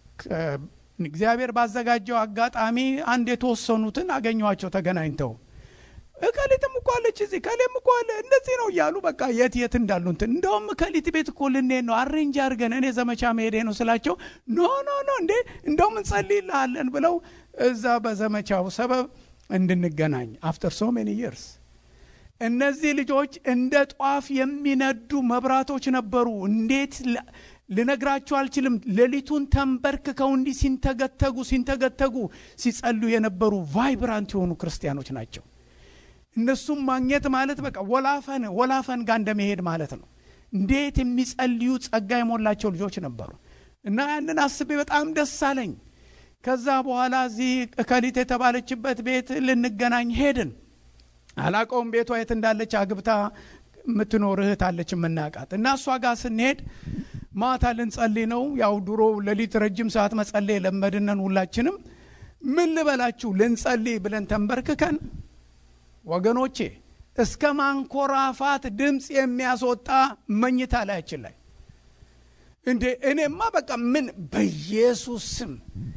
እግዚአብሔር ባዘጋጀው አጋጣሚ አንድ የተወሰኑትን አገኘኋቸው ተገናኝተው እከሊትም እኮ አለች እዚህ ከሌም እኮ አለ እንደዚህ ነው እያሉ በቃ የት የት እንዳሉ እንትን እንደውም እከሊት ቤት እኮ ልንሄድ ነው አሬንጅ አድርገን እኔ ዘመቻ መሄዴ ነው ስላቸው ኖ ኖ ኖ እንዴ እንደውም እንጸልይልሃለን ብለው እዛ በዘመቻው ሰበብ እንድንገናኝ አፍተር ሶ ሜኒ ይርስ እነዚህ ልጆች እንደ ጧፍ የሚነዱ መብራቶች ነበሩ። እንዴት ልነግራችሁ አልችልም። ሌሊቱን ተንበርክከው እንዲህ ሲንተገተጉ ሲንተገተጉ ሲጸሉ የነበሩ ቫይብራንት የሆኑ ክርስቲያኖች ናቸው። እነሱም ማግኘት ማለት በቃ ወላፈን ወላፈን ጋር እንደመሄድ ማለት ነው። እንዴት የሚጸልዩ ጸጋ የሞላቸው ልጆች ነበሩ እና ያንን አስቤ በጣም ደስ አለኝ። ከዛ በኋላ እዚህ እከሊት የተባለችበት ቤት ልንገናኝ ሄድን። አላቀውም ቤቷ የት እንዳለች አግብታ የምትኖር እህት አለች የምናውቃት እና እሷ ጋር ስንሄድ ማታ ልንጸልይ ነው። ያው ድሮ ሌሊት ረጅም ሰዓት መጸለይ የለመድነን ሁላችንም። ምን ልበላችሁ ልንጸልይ ብለን ተንበርክከን ወገኖቼ እስከ ማንኮራፋት ድምፅ የሚያስወጣ መኝታ ላያችን ላይ እንዴ! እኔማ በቃ ምን በኢየሱስ ስም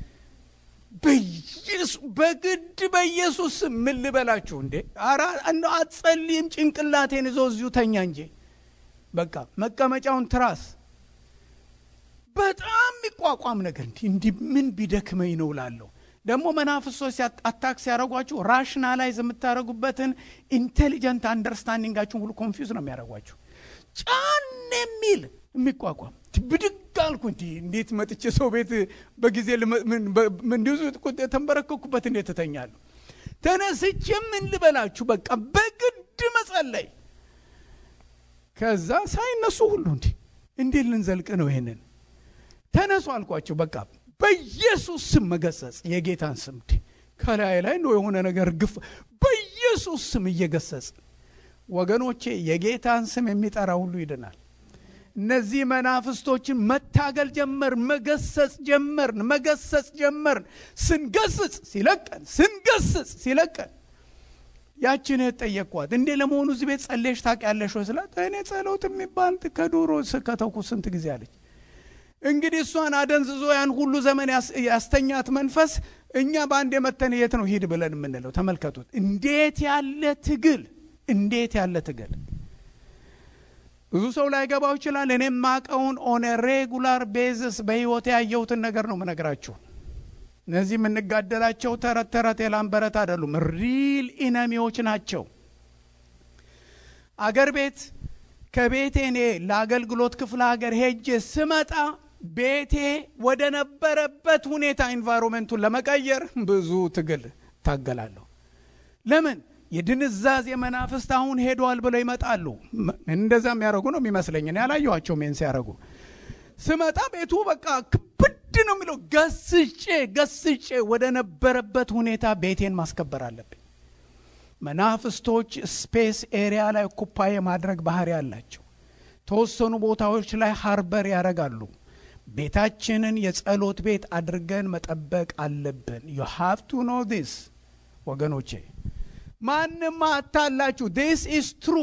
በግድ በኢየሱስ ስም ምን ልበላችሁ እንዴ! ኧረ እንደው አትጸልይም? ጭንቅላቴን ይዞ እዚሁ ተኛ እንጂ በቃ መቀመጫውን ትራስ በጣም የሚቋቋም ነገር እንዲ እንዲህ ምን ቢደክመኝ ነው ላለሁ ደግሞ መናፍሶች አታክ ሲያደረጓችሁ ራሽናላይዝ የምታደረጉበትን ኢንቴሊጀንት አንደርስታንዲንጋችሁን ሁሉ ኮንፊውዝ ነው የሚያደረጓችሁ። ጫን የሚል የሚቋቋም ብድግ አልኩ። እንዲ እንዴት መጥቼ ሰው ቤት በጊዜ እንዲሁ የተንበረከኩበት እንዴት እተኛለሁ? ተነስቼ ምን ልበላችሁ በቃ በግድ መጸለይ። ከዛ ሳይነሱ ሁሉ እንዲ እንዴት ልንዘልቅ ነው ይሄንን? ተነሱ አልኳቸው በቃ በኢየሱስ ስም መገሰጽ የጌታን ስም ከላይ ላይ ነው የሆነ ነገር ግፍ በኢየሱስ ስም እየገሰጽ ወገኖቼ የጌታን ስም የሚጠራ ሁሉ ይድናል። እነዚህ መናፍስቶችን መታገል ጀመር፣ መገሰጽ ጀመርን፣ መገሰጽ ጀመርን። ስንገስጽ ሲለቀን፣ ስንገስጽ ሲለቀን ያችን ጠየቅኳት፣ እንዴ ለመሆኑ እዚህ ቤት ጸለሽ ታውቂያለሽ ወይ ስላት፣ እኔ ጸሎት የሚባል ከዶሮ ከተውኩ ስንት ጊዜ አለች። እንግዲህ እሷን አደንዝዞ ያን ሁሉ ዘመን ያስተኛት መንፈስ እኛ በአንድ የመተን የት ነው ሂድ ብለን የምንለው? ተመልከቱት። እንዴት ያለ ትግል! እንዴት ያለ ትግል! ብዙ ሰው ላይገባው ይችላል። እኔም ማቀውን ኦን ሬጉላር ቤዝስ በህይወት ያየሁትን ነገር ነው ምነግራችሁ። እነዚህ የምንጋደላቸው ተረት ተረት የላምበረት አይደሉም። ሪል ኢነሚዎች ናቸው። አገር ቤት ከቤቴ እኔ ለአገልግሎት ክፍለ ሀገር ሄጄ ስመጣ ቤቴ ወደ ነበረበት ሁኔታ ኢንቫይሮንመንቱን ለመቀየር ብዙ ትግል ታገላለሁ። ለምን የድንዛዝ የመናፍስት አሁን ሄደዋል ብለው ይመጣሉ። እንደዛ የሚያደርጉ ነው የሚመስለኝ። እኔ ያላየኋቸው ሜን ሲያደርጉ ስመጣ ቤቱ በቃ ክብድ ነው የሚለው። ገስጬ ገስጬ ወደ ነበረበት ሁኔታ ቤቴን ማስከበር አለብኝ። መናፍስቶች ስፔስ ኤሪያ ላይ ኩፓ የማድረግ ባህሪ አላቸው። ተወሰኑ ቦታዎች ላይ ሃርበር ያደርጋሉ። ቤታችንን የጸሎት ቤት አድርገን መጠበቅ አለብን። ዩ ሃቭ ቱ ኖ ዲስ ወገኖቼ፣ ማንም አታላችሁ። ዲስ ኢዝ ትሩ።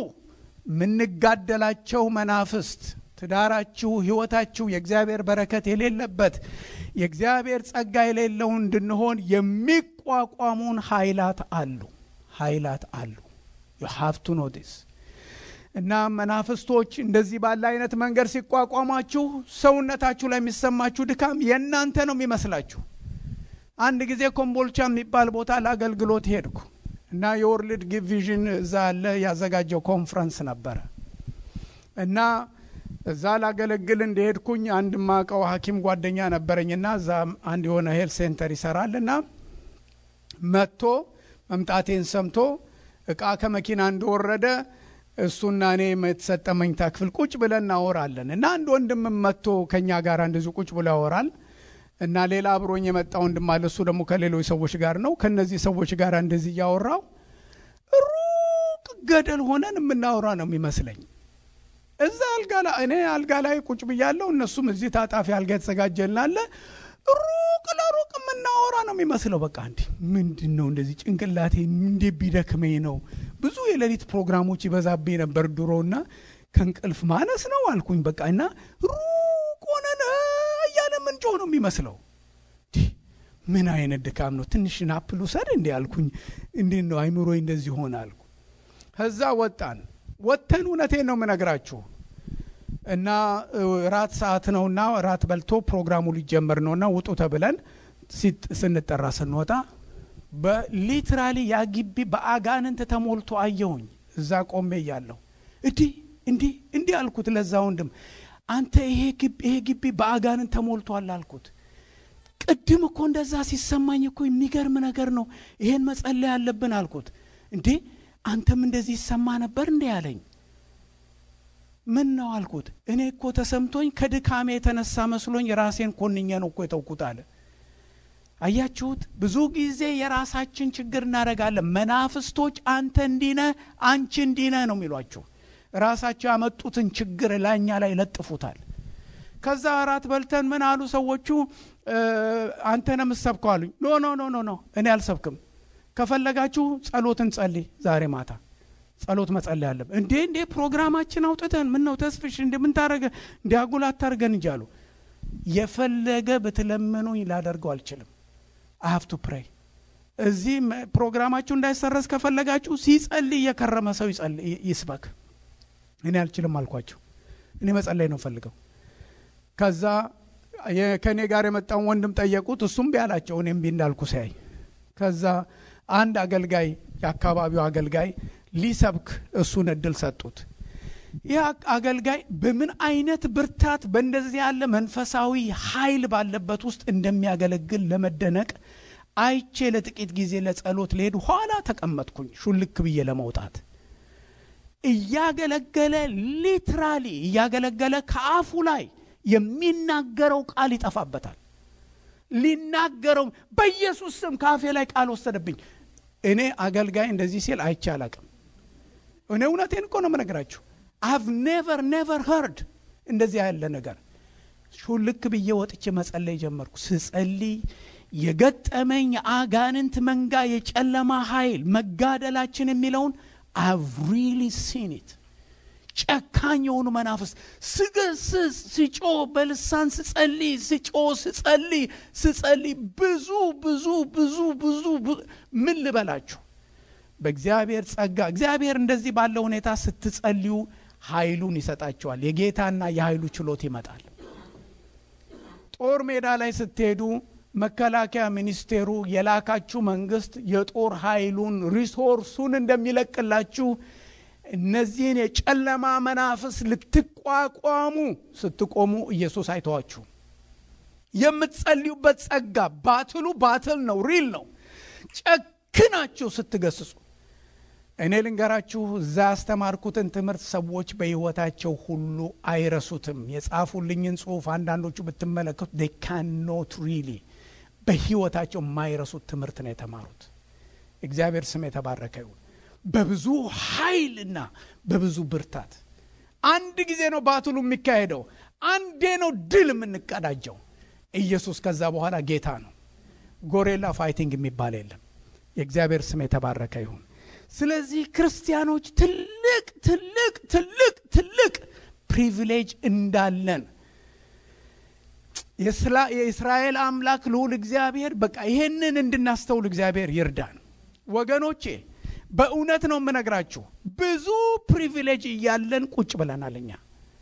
የምንጋደላቸው መናፍስት ትዳራችሁ፣ ህይወታችሁ የእግዚአብሔር በረከት የሌለበት የእግዚአብሔር ጸጋ የሌለው እንድንሆን የሚቋቋሙን ኃይላት አሉ ኃይላት አሉ። ዩ ሃቭ ቱ ኖ ዲስ እና መናፍስቶች እንደዚህ ባለ አይነት መንገድ ሲቋቋማችሁ ሰውነታችሁ ላይ የሚሰማችሁ ድካም የእናንተ ነው የሚመስላችሁ። አንድ ጊዜ ኮምቦልቻ የሚባል ቦታ ለአገልግሎት ሄድኩ እና የወርልድ ጊቭ ቪዥን እዛ ያለ ያዘጋጀው ኮንፈረንስ ነበረ እና እዛ ላገለግል እንደሄድኩኝ አንድ ማቀው ሐኪም ጓደኛ ነበረኝና እዛ አንድ የሆነ ሄልት ሴንተር ይሰራል እና መጥቶ መምጣቴን ሰምቶ እቃ ከመኪና እንደወረደ እሱና እኔ የተሰጠ መኝታ ክፍል ቁጭ ብለን እናወራለን እና አንድ ወንድም መጥቶ ከኛ ጋር እንደዚሁ ቁጭ ብሎ ያወራል እና ሌላ አብሮኝ የመጣ ወንድም አለ። እሱ ደግሞ ከሌሎች ሰዎች ጋር ነው። ከነዚህ ሰዎች ጋር እንደዚህ እያወራው ሩቅ ገደል ሆነን የምናወራ ነው የሚመስለኝ። እዛ አልጋ ላይ እኔ አልጋ ላይ ቁጭ ብያለሁ፣ እነሱም እዚህ ታጣፊ አልጋ የተዘጋጀልናለ ሩቅ ለሩቅ የምናወራ ነው የሚመስለው። በቃ እንዲ ምንድን ነው እንደዚህ ጭንቅላቴ እንዴ ቢደክመኝ ነው። ብዙ የሌሊት ፕሮግራሞች ይበዛብኝ ነበር ድሮና ከእንቅልፍ ማነስ ነው አልኩኝ። በቃ እና ሩቅ ሆነን እያለ ምንጮህ ነው የሚመስለው። ምን አይነት ድካም ነው? ትንሽ ናፕል ውሰድ እንዲ አልኩኝ። እንዴት ነው አይምሮዬ እንደዚህ ሆነ አልኩ። ከዛ ወጣን። ወጥተን እውነቴን ነው የምነግራችሁ እና ራት ሰዓት ነውና ራት በልቶ ፕሮግራሙ ሊጀመር ነውና ውጡ ተብለን ስንጠራ ስንወጣ በሊትራሊ ያ ግቢ በአጋንንት ተሞልቶ አየሁኝ። እዛ ቆሜ እያለሁ እንዲህ እንዲህ እንዲህ አልኩት ለዛ ወንድም፣ አንተ ይሄ ግቢ በአጋንንት ተሞልቷል አልኩት። ቅድም እኮ እንደዛ ሲሰማኝ እኮ የሚገርም ነገር ነው፣ ይሄን መጸለይ አለብን አልኩት። እንዴ አንተም እንደዚህ ይሰማ ነበር እንዴ አለኝ። ምን ነው አልኩት። እኔ እኮ ተሰምቶኝ ከድካሜ የተነሳ መስሎኝ ራሴን ኮንኘ ነው እኮ የተውኩት አለ። አያችሁት? ብዙ ጊዜ የራሳችን ችግር እናደርጋለን። መናፍስቶች አንተ እንዲነ አንቺ እንዲነ ነው የሚሏችሁ። ራሳቸው ያመጡትን ችግር ላኛ ላይ ለጥፉታል። ከዛ እራት በልተን ምን አሉ ሰዎቹ አንተ ነው የምትሰብከው አሉኝ ኖ ኖ ኖ ኖ ኖ እኔ አልሰብክም ከፈለጋችሁ ጸሎት እንጸልይ ዛሬ ማታ ጸሎት መጸለይ አለብን እንዴ እንዴ ፕሮግራማችን አውጥተን ምን ነው ተስፍሽ እንደ ምን ታረገ እንዲ አጉል አታርገን እንጂ አሉ የፈለገ ብትለምኑኝ ላደርገው አልችልም አሀፍ ቱ ፕሬይ እዚህ ፕሮግራማችሁ እንዳይሰረዝ ከፈለጋችሁ ሲጸልይ የከረመ ሰው ይስበክ እኔ አልችልም አልኳቸው እኔ መጸለይ ነው ፈልገው ከዛ ከእኔ ጋር የመጣውን ወንድም ጠየቁት እሱም ቢያላቸው እኔም ቢ እንዳልኩ ሲያይ ከዛ አንድ አገልጋይ የአካባቢው አገልጋይ ሊሰብክ እሱን እድል ሰጡት ይህ አገልጋይ በምን አይነት ብርታት በእንደዚህ ያለ መንፈሳዊ ኃይል ባለበት ውስጥ እንደሚያገለግል ለመደነቅ አይቼ ለጥቂት ጊዜ ለጸሎት ልሄድ ኋላ ተቀመጥኩኝ ሹልክ ብዬ ለመውጣት እያገለገለ ሊትራሊ እያገለገለ ከአፉ ላይ የሚናገረው ቃል ይጠፋበታል ሊናገረው በኢየሱስ ስም ከአፌ ላይ ቃል ወሰደብኝ እኔ አገልጋይ እንደዚህ ሲል አይቼ አላቅም እኔ እውነቴን እኮ ነው መነግራችሁ አቭ ኔቨር ኔቨር ኸርድ እንደዚህ ያለ ነገር ሹልክ ብዬ ወጥቼ መጸለይ ጀመርኩ ስጸልይ የገጠመኝ የአጋንንት መንጋ የጨለማ ኃይል መጋደላችን የሚለውን አቭ ሪሊ ሲኒት ጨካኝ የሆኑ መናፍስ ስገስስ ስጮ በልሳን ስጸልይ ስጮ ስጸልይ ስጸልይ ብዙ ብዙ ብዙ ብዙ ምን ልበላችሁ በእግዚአብሔር ጸጋ እግዚአብሔር እንደዚህ ባለ ሁኔታ ስትጸልዩ ኃይሉን ይሰጣቸዋል የጌታና የኃይሉ ችሎት ይመጣል ጦር ሜዳ ላይ ስትሄዱ መከላከያ ሚኒስቴሩ የላካችሁ መንግስት የጦር ኃይሉን ሪሶርሱን እንደሚለቅላችሁ እነዚህን የጨለማ መናፍስ ልትቋቋሙ ስትቆሙ ኢየሱስ አይተዋችሁ የምትጸልዩበት ጸጋ ባትሉ ባትል ነው ሪል ነው ጨክናችሁ ስትገስጹ እኔ ልንገራችሁ እዛ ያስተማርኩትን ትምህርት ሰዎች በህይወታቸው ሁሉ አይረሱትም የጻፉልኝን ጽሁፍ አንዳንዶቹ ብትመለከቱ ዴ ካኖት ሪሊ በህይወታቸው የማይረሱት ትምህርት ነው የተማሩት እግዚአብሔር ስም የተባረከ ይሁን በብዙ ኃይልና በብዙ ብርታት አንድ ጊዜ ነው ባትሉ የሚካሄደው አንዴ ነው ድል የምንቀዳጀው ኢየሱስ ከዛ በኋላ ጌታ ነው ጎሬላ ፋይቲንግ የሚባል የለም የእግዚአብሔር ስም የተባረከ ይሁን ስለዚህ ክርስቲያኖች ትልቅ ትልቅ ትልቅ ትልቅ ፕሪቪሌጅ እንዳለን የእስራኤል አምላክ ልዑል እግዚአብሔር በቃ ይሄንን እንድናስተውል እግዚአብሔር ይርዳን ወገኖቼ በእውነት ነው የምነግራችሁ ብዙ ፕሪቪሌጅ እያለን ቁጭ ብለናል እኛ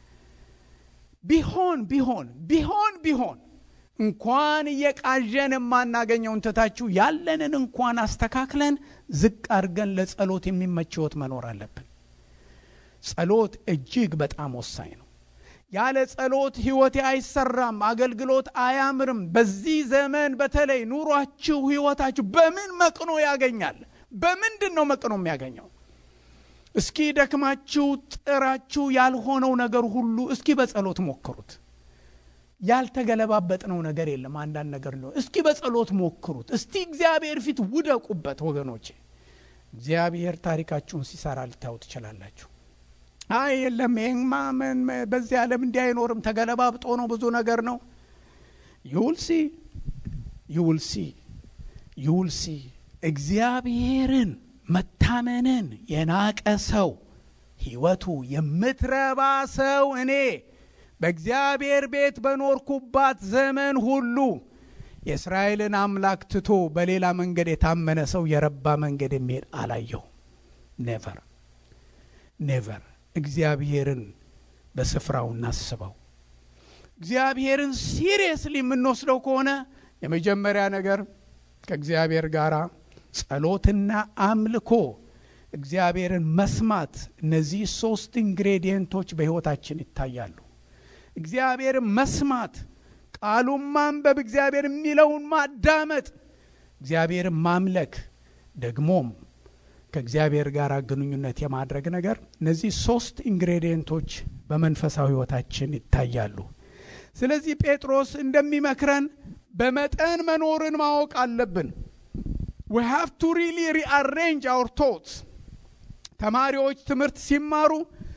ቢሆን ቢሆን ቢሆን ቢሆን እንኳን እየቃዠን የማናገኘውን ትታችሁ ያለንን እንኳን አስተካክለን ዝቅ አድርገን ለጸሎት የሚመች ህይወት መኖር አለብን ጸሎት እጅግ በጣም ወሳኝ ነው ያለ ጸሎት ህይወቴ አይሰራም አገልግሎት አያምርም በዚህ ዘመን በተለይ ኑሯችሁ ህይወታችሁ በምን መቅኖ ያገኛል በምንድን ነው መቅኖ የሚያገኘው እስኪ ደክማችሁ ጥራችሁ ያልሆነው ነገር ሁሉ እስኪ በጸሎት ሞክሩት ያልተገለባበጥነው ነገር የለም አንዳንድ ነገር ነው እስኪ በጸሎት ሞክሩት እስቲ እግዚአብሔር ፊት ውደቁበት ወገኖቼ እግዚአብሔር ታሪካችሁን ሲሰራ ልታዩ ትችላላችሁ አይ የለም ይህማ በዚህ ዓለም እንዲህ አይኖርም ተገለባብጦ ነው ብዙ ነገር ነው ይውልሲ ይውልሲ ይውልሲ እግዚአብሔርን መታመንን የናቀ ሰው ህይወቱ የምትረባ ሰው እኔ በእግዚአብሔር ቤት በኖርኩባት ዘመን ሁሉ የእስራኤልን አምላክ ትቶ በሌላ መንገድ የታመነ ሰው የረባ መንገድ የሚሄድ አላየሁ ኔቨር ኔቨር እግዚአብሔርን በስፍራው እናስበው እግዚአብሔርን ሲሪየስሊ የምንወስደው ከሆነ የመጀመሪያ ነገር ከእግዚአብሔር ጋር ጸሎትና አምልኮ እግዚአብሔርን መስማት እነዚህ ሶስት ኢንግሬዲየንቶች በሕይወታችን ይታያሉ እግዚአብሔርን መስማት ቃሉን ማንበብ እግዚአብሔር የሚለውን ማዳመጥ እግዚአብሔርን ማምለክ ደግሞም ከእግዚአብሔር ጋር ግንኙነት የማድረግ ነገር እነዚህ ሶስት ኢንግሬዲየንቶች በመንፈሳዊ ህይወታችን ይታያሉ ስለዚህ ጴጥሮስ እንደሚመክረን በመጠን መኖርን ማወቅ አለብን we have to really rearrange our thoughts ተማሪዎች ትምህርት ሲማሩ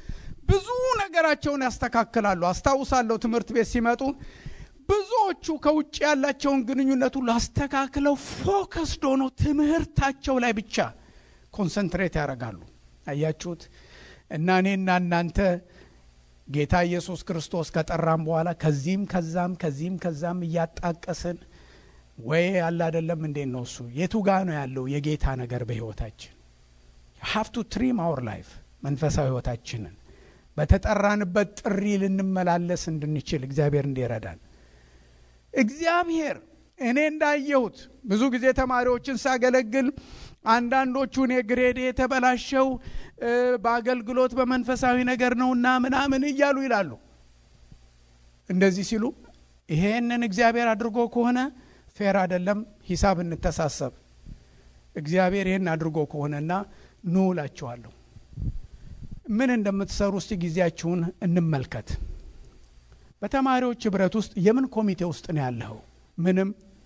ብዙ ነገራቸውን ያስተካክላሉ። አስታውሳለሁ ትምህርት ቤት ሲመጡ ብዙዎቹ ከውጭ ያላቸውን ግንኙነት ሁሉ አስተካክለው ፎከስድ ሆነው ትምህርታቸው ላይ ብቻ ኮንሰንትሬት ያደርጋሉ። አያችሁት? እና እኔና እናንተ ጌታ ኢየሱስ ክርስቶስ ከጠራም በኋላ ከዚህም ከዛም ከዚህም ከዛም እያጣቀስን ወይ ያለ አይደለም እንዴት ነው እሱ የቱ ጋ ነው ያለው የጌታ ነገር በህይወታችን ሃቭ ቱ ትሪም አወር ላይፍ መንፈሳዊ ህይወታችንን በተጠራንበት ጥሪ ልንመላለስ እንድንችል እግዚአብሔር እንዲረዳን እግዚአብሔር እኔ እንዳየሁት ብዙ ጊዜ ተማሪዎችን ሳገለግል አንዳንዶቹ እኔ ግሬዴ የተበላሸው በአገልግሎት በመንፈሳዊ ነገር ነውና ምናምን እያሉ ይላሉ። እንደዚህ ሲሉ ይሄንን እግዚአብሔር አድርጎ ከሆነ ፌር አይደለም፣ ሂሳብ እንተሳሰብ። እግዚአብሔር ይህን አድርጎ ከሆነና ኑ እላችኋለሁ። ምን እንደምትሰሩ እስቲ ጊዜያችሁን እንመልከት። በተማሪዎች ህብረት ውስጥ የምን ኮሚቴ ውስጥ ነው ያለኸው? ምንም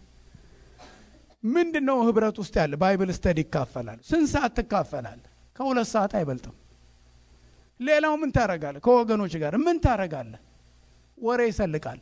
ምንድን ነው ህብረት ውስጥ ያለ? ባይብል ስተዲ ይካፈላል። ስንት ሰዓት ትካፈላል? ከሁለት ሰዓት አይበልጥም። ሌላው ምን ታረጋለህ? ከወገኖች ጋር ምን ታረጋለህ? ወሬ ይሰልቃል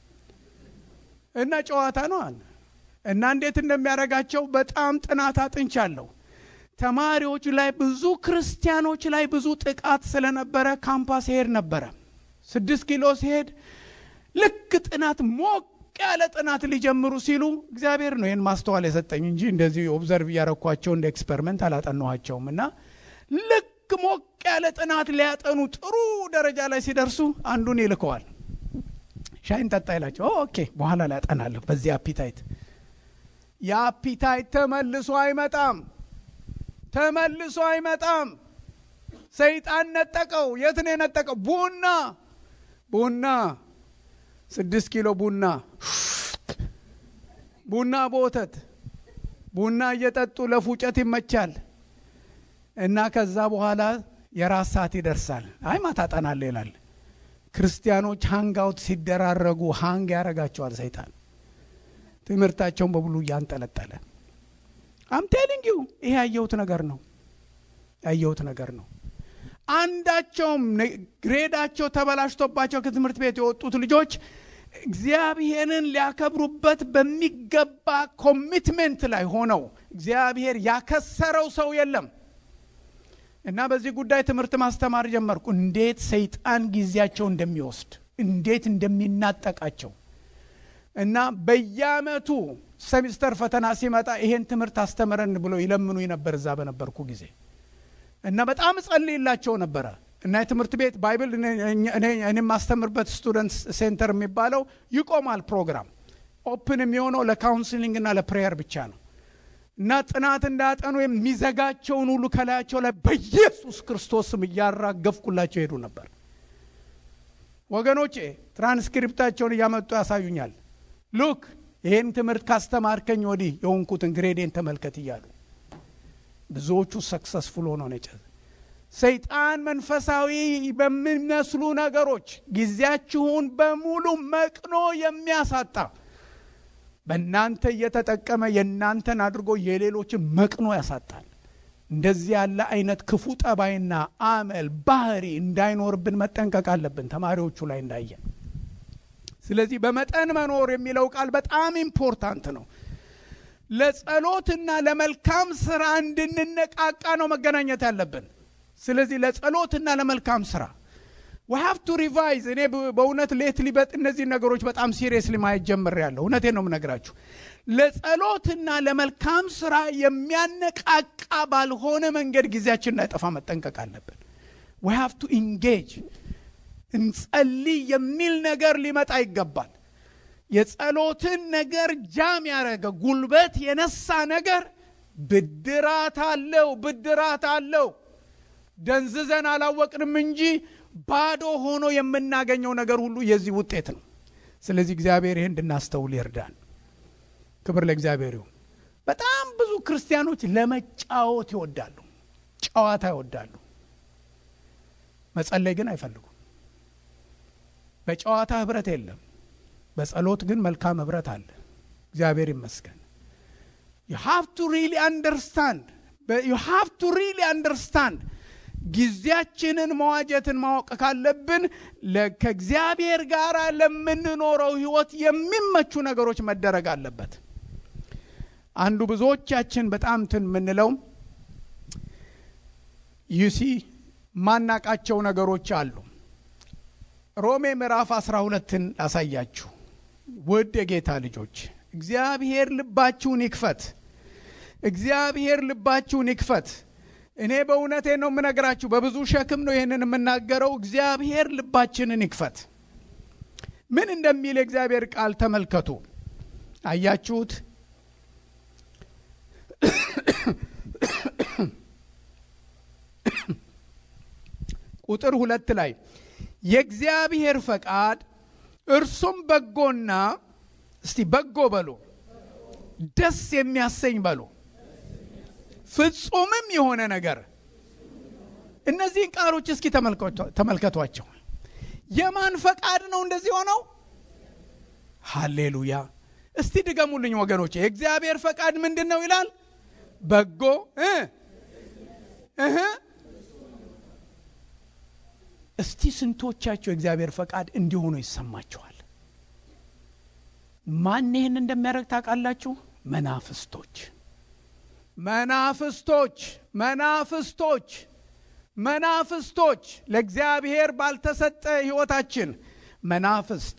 እና ጨዋታ ነው አለ እና እንዴት እንደሚያደርጋቸው በጣም ጥናት አጥንቻለሁ። ተማሪዎች ላይ ብዙ ክርስቲያኖች ላይ ብዙ ጥቃት ስለነበረ ካምፓስ ሄድ ነበረ። ስድስት ኪሎ ሲሄድ ልክ ጥናት ሞቅ ያለ ጥናት ሊጀምሩ ሲሉ እግዚአብሔር ነው ይህን ማስተዋል የሰጠኝ እንጂ እንደዚህ ኦብዘርቭ እያረኳቸው እንደ ኤክስፐሪመንት አላጠናኋቸውም። እና ልክ ሞቅ ያለ ጥናት ሊያጠኑ ጥሩ ደረጃ ላይ ሲደርሱ አንዱን ይልከዋል። ሻይን ጠጣ ይላቸው። ኦኬ በኋላ ላይ ያጠናለሁ በዚህ አፒታይት። የአፒታይት ተመልሶ አይመጣም፣ ተመልሶ አይመጣም። ሰይጣን ነጠቀው። የት ነው የነጠቀው? ቡና ቡና ስድስት ኪሎ ቡና ቡና በወተት ቡና እየጠጡ ለፉጨት ይመቻል። እና ከዛ በኋላ የራስ ሰዓት ይደርሳል። አይ ማታ አጠናለሁ ይላል። ክርስቲያኖች ሃንግ አውት ሲደራረጉ ሃንግ ያደርጋቸዋል ሰይጣን ትምህርታቸውን በሙሉ እያንጠለጠለ አም ቴሊንግ ዩ ይሄ ያየሁት ነገር ነው ያየሁት ነገር ነው። አንዳቸውም ግሬዳቸው ተበላሽቶባቸው ከትምህርት ቤት የወጡት ልጆች እግዚአብሔርን ሊያከብሩበት በሚገባ ኮሚትሜንት ላይ ሆነው እግዚአብሔር ያከሰረው ሰው የለም እና በዚህ ጉዳይ ትምህርት ማስተማር ጀመርኩ። እንዴት ሰይጣን ጊዜያቸው እንደሚወስድ እንዴት እንደሚናጠቃቸው እና በየአመቱ ሰሚስተር ፈተና ሲመጣ ይሄን ትምህርት አስተምረን ብሎ ይለምኑ ነበር እዛ በነበርኩ ጊዜ እና በጣም እጸልይላቸው ነበረ እና የትምህርት ቤት ባይብል እኔ የማስተምርበት ስቱደንት ሴንተር የሚባለው ይቆማል። ፕሮግራም ኦፕን የሚሆነው ለካውንስሊንግ እና ለፕሬየር ብቻ ነው እና ጥናት እንዳያጠኑ የሚዘጋቸውን ሁሉ ከላያቸው ላይ በኢየሱስ ክርስቶስ ስም እያራገፍኩላቸው ሄዱ ነበር። ወገኖቼ ትራንስክሪፕታቸውን እያመጡ ያሳዩኛል። ሉክ ይህን ትምህርት ካስተማርከኝ ወዲህ የሆንኩትን ግሬዴን ተመልከት እያሉ ብዙዎቹ ሰክሰስፉል ሆኖ ነጨ። ሰይጣን መንፈሳዊ በሚመስሉ ነገሮች ጊዜያችሁን በሙሉ መቅኖ የሚያሳጣ በእናንተ እየተጠቀመ የእናንተን አድርጎ የሌሎችን መቅኖ ያሳጣል። እንደዚህ ያለ አይነት ክፉ ጠባይና አመል ባህሪ እንዳይኖርብን መጠንቀቅ አለብን፣ ተማሪዎቹ ላይ እንዳየን። ስለዚህ በመጠን መኖር የሚለው ቃል በጣም ኢምፖርታንት ነው። ለጸሎትና ለመልካም ስራ እንድንነቃቃ ነው መገናኘት ያለብን። ስለዚህ ለጸሎትና ለመልካም ስራ ሀቭ ቱ ሪቫይዝ። እኔ በእውነት ሌትሊ እነዚህ ነገሮች በጣም ሲሪየስሊ ማየት ጀምሬያለሁ። እውነቴን ነው የምነግራችሁ። ለጸሎትና ለመልካም ስራ የሚያነቃቃ ባልሆነ መንገድ ጊዜያችን እንዳይጠፋ መጠንቀቅ አለብን። ዊ ሃቭ ቱ ኢንጌጅ እንጸልይ የሚል ነገር ሊመጣ ይገባል። የጸሎትን ነገር ጃም ያደረገ ጉልበት የነሳ ነገር ብድራት አለው፣ ብድራት አለው። ደንዝዘን አላወቅንም እንጂ ባዶ ሆኖ የምናገኘው ነገር ሁሉ የዚህ ውጤት ነው። ስለዚህ እግዚአብሔር ይህን እንድናስተውል ይርዳን። ክብር ለእግዚአብሔር ይሁን። በጣም ብዙ ክርስቲያኖች ለመጫወት ይወዳሉ፣ ጨዋታ ይወዳሉ። መጸለይ ግን አይፈልጉም። በጨዋታ ህብረት የለም። በጸሎት ግን መልካም ህብረት አለ። እግዚአብሔር ይመስገን። ዩ ሃቭ ቱ ሪሊ አንደርስታንድ ዩ ሃቭ ቱ ሪሊ አንደርስታንድ ጊዜያችንን መዋጀትን ማወቅ ካለብን ከእግዚአብሔር ጋር ለምንኖረው ህይወት የሚመቹ ነገሮች መደረግ አለበት። አንዱ ብዙዎቻችን በጣም ትን የምንለው ዩሲ ማናቃቸው ነገሮች አሉ። ሮሜ ምዕራፍ አስራ ሁለትን ላሳያችሁ። ውድ የጌታ ልጆች እግዚአብሔር ልባችሁን ይክፈት። እግዚአብሔር ልባችሁን ይክፈት። እኔ በእውነቴ ነው የምነግራችሁ፣ በብዙ ሸክም ነው ይህንን የምናገረው። እግዚአብሔር ልባችንን ይክፈት። ምን እንደሚል የእግዚአብሔር ቃል ተመልከቱ። አያችሁት? ቁጥር ሁለት ላይ የእግዚአብሔር ፈቃድ እርሱም በጎና እስቲ በጎ በሉ፣ ደስ የሚያሰኝ በሉ፣ ፍጹምም የሆነ ነገር። እነዚህን ቃሎች እስኪ ተመልከቷቸው። የማን ፈቃድ ነው እንደዚህ ሆነው? ሃሌሉያ! እስቲ ድገሙልኝ ወገኖች። የእግዚአብሔር ፈቃድ ምንድን ነው ይላል? በጎ እህ እስቲ ስንቶቻቸው የእግዚአብሔር ፈቃድ እንዲሆኑ ይሰማቸዋል? ማን ይህን እንደሚያደርግ ታውቃላችሁ? መናፍስቶች መናፍስቶች መናፍስቶች መናፍስቶች ለእግዚአብሔር ባልተሰጠ ሕይወታችን መናፍስት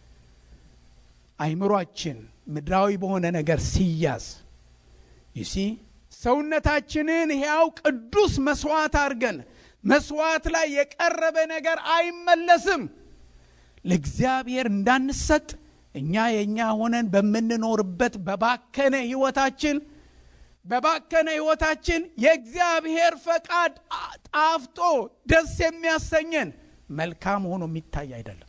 አይምሯችን ምድራዊ በሆነ ነገር ሲያዝ ይሲ ሰውነታችንን ሕያው ቅዱስ መስዋዕት አድርገን መስዋዕት ላይ የቀረበ ነገር አይመለስም። ለእግዚአብሔር እንዳንሰጥ እኛ የእኛ ሆነን በምንኖርበት በባከነ ሕይወታችን በባከነ ሕይወታችን የእግዚአብሔር ፈቃድ ጣፍጦ ደስ የሚያሰኘን መልካም ሆኖ የሚታይ አይደለም።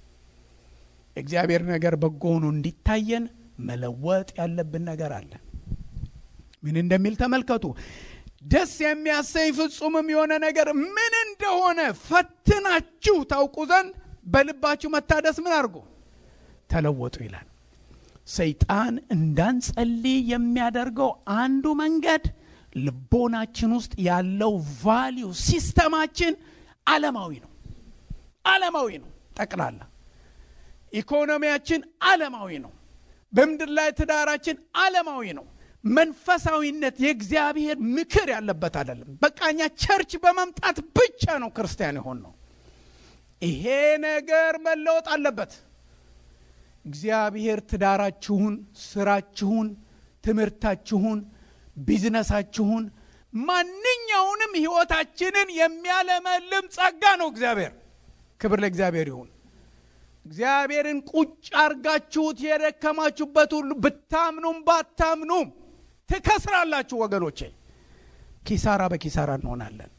የእግዚአብሔር ነገር በጎ ሆኖ እንዲታየን መለወጥ ያለብን ነገር አለ። ምን እንደሚል ተመልከቱ። ደስ የሚያሰኝ ፍጹምም የሆነ ነገር ምን እንደሆነ ፈትናችሁ ታውቁ ዘንድ በልባችሁ መታደስ ምን አድርጎ ተለወጡ ይላል። ሰይጣን እንዳንጸልይ የሚያደርገው አንዱ መንገድ ልቦናችን ውስጥ ያለው ቫሊዩ ሲስተማችን ዓለማዊ ነው። ዓለማዊ ነው። ጠቅላላ ኢኮኖሚያችን ዓለማዊ ነው። በምድር ላይ ትዳራችን ዓለማዊ ነው። መንፈሳዊነት የእግዚአብሔር ምክር ያለበት አይደለም። በቃ እኛ ቸርች በመምጣት ብቻ ነው ክርስቲያን የሆን ነው። ይሄ ነገር መለወጥ አለበት። እግዚአብሔር ትዳራችሁን፣ ስራችሁን፣ ትምህርታችሁን፣ ቢዝነሳችሁን፣ ማንኛውንም ህይወታችንን የሚያለመልም ጸጋ ነው እግዚአብሔር። ክብር ለእግዚአብሔር ይሁን። እግዚአብሔርን ቁጭ አርጋችሁት የደከማችሁበት ሁሉ ብታምኑም ባታምኑም ትከስራላችሁ ወገኖቼ። ኪሳራ በኪሳራ እንሆናለን።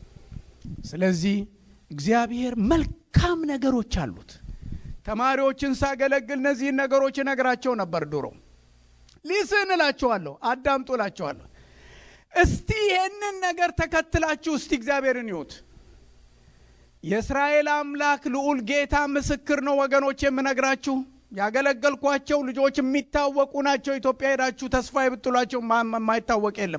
ስለዚህ እግዚአብሔር መልካም ነገሮች አሉት። ተማሪዎችን ሳገለግል እነዚህን ነገሮች እነግራቸው ነበር ድሮ። ሊስን እላቸዋለሁ፣ አዳምጡ እላቸዋለሁ። እስቲ ይህንን ነገር ተከትላችሁ እስቲ እግዚአብሔርን ይዩት። የእስራኤል አምላክ ልዑል ጌታ ምስክር ነው ወገኖች፣ የምነግራችሁ ያገለገልኳቸው ልጆች የሚታወቁ ናቸው። ኢትዮጵያ ሄዳችሁ ተስፋ የብትሏቸው የማይታወቅ የለም።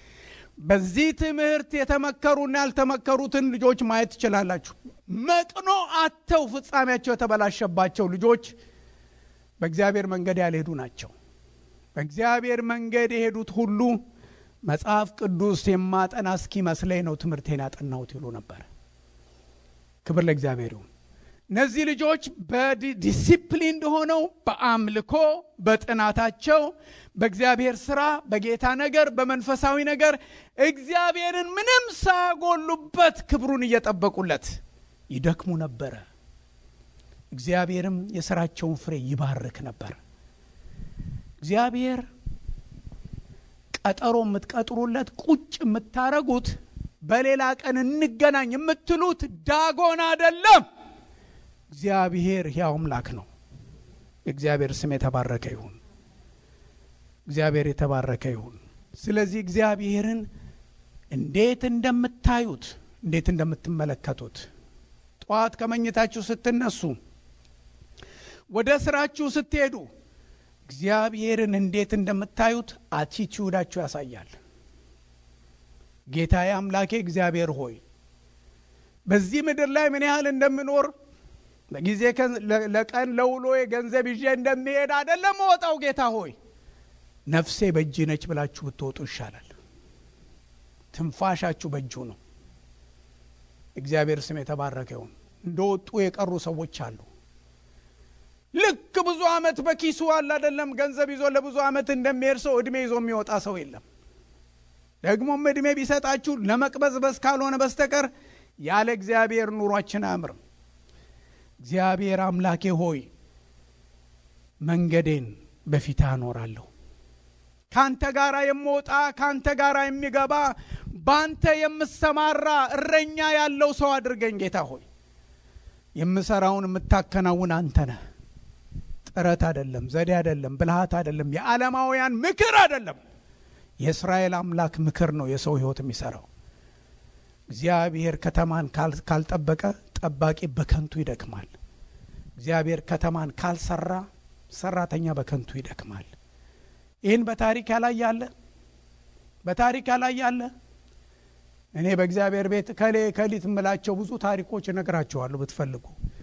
በዚህ ትምህርት የተመከሩና ያልተመከሩትን ልጆች ማየት ትችላላችሁ። መቅኖ አተው ፍጻሜያቸው የተበላሸባቸው ልጆች በእግዚአብሔር መንገድ ያልሄዱ ናቸው። በእግዚአብሔር መንገድ የሄዱት ሁሉ መጽሐፍ ቅዱስ የማጠና እስኪመስለኝ ነው ትምህርቴን ያጠናሁት ይሉ ነበር። ክብር ለእግዚአብሔር ይሁን። እነዚህ ልጆች በዲሲፕሊን ሆነው በአምልኮ በጥናታቸው በእግዚአብሔር ስራ በጌታ ነገር በመንፈሳዊ ነገር እግዚአብሔርን ምንም ሳያጎሉበት ክብሩን እየጠበቁለት ይደክሙ ነበረ። እግዚአብሔርም የስራቸውን ፍሬ ይባርክ ነበር። እግዚአብሔር ቀጠሮ የምትቀጥሩለት ቁጭ የምታረጉት በሌላ ቀን እንገናኝ የምትሉት ዳጎን አደለም። እግዚአብሔር ሕያው አምላክ ነው። እግዚአብሔር ስም የተባረከ ይሁን። እግዚአብሔር የተባረከ ይሁን። ስለዚህ እግዚአብሔርን እንዴት እንደምታዩት እንዴት እንደምትመለከቱት ጠዋት ከመኝታችሁ ስትነሱ፣ ወደ ስራችሁ ስትሄዱ እግዚአብሔርን እንዴት እንደምታዩት አቲቲዩዳችሁ ያሳያል። ጌታዬ አምላኬ እግዚአብሔር ሆይ በዚህ ምድር ላይ ምን ያህል እንደምኖር በጊዜ ለቀን ለውሎ ገንዘብ ይዤ እንደሚሄድ አይደለም መወጣው። ጌታ ሆይ ነፍሴ በእጅ ነች ብላችሁ ብትወጡ ይሻላል። ትንፋሻችሁ በእጁ ነው። እግዚአብሔር ስም የተባረከ ይሁን። እንደወጡ የቀሩ ሰዎች አሉ። ልክ ብዙ ዓመት በኪሱ አለ አይደለም ገንዘብ ይዞ ለብዙ ዓመት እንደሚሄድ ሰው እድሜ ይዞ የሚወጣ ሰው የለም። ደግሞም እድሜ ቢሰጣችሁ ለመቅበዝበዝ ካልሆነ በስተቀር ያለ እግዚአብሔር ኑሯችን አያምርም። እግዚአብሔር አምላኬ ሆይ መንገዴን በፊትህ አኖራለሁ። ካንተ ጋር የምወጣ ካንተ ጋር የሚገባ ባንተ የምሰማራ እረኛ ያለው ሰው አድርገኝ ጌታ ሆይ። የምሰራውን የምታከናውን አንተ ነህ። ጥረት አይደለም፣ ዘዴ አይደለም፣ ብልሃት አይደለም፣ የዓለማውያን ምክር አይደለም። የእስራኤል አምላክ ምክር ነው የሰው ሕይወት የሚሰራው። እግዚአብሔር ከተማን ካልጠበቀ ጠባቂ በከንቱ ይደክማል። እግዚአብሔር ከተማን ካልሰራ ሰራተኛ በከንቱ ይደክማል። ይህን በታሪክ ያላየ አለ? በታሪክ ያላየ አለ? እኔ በእግዚአብሔር ቤት ከሌ ከሊት የምላቸው ብዙ ታሪኮች እነግራቸዋለሁ ብትፈልጉ።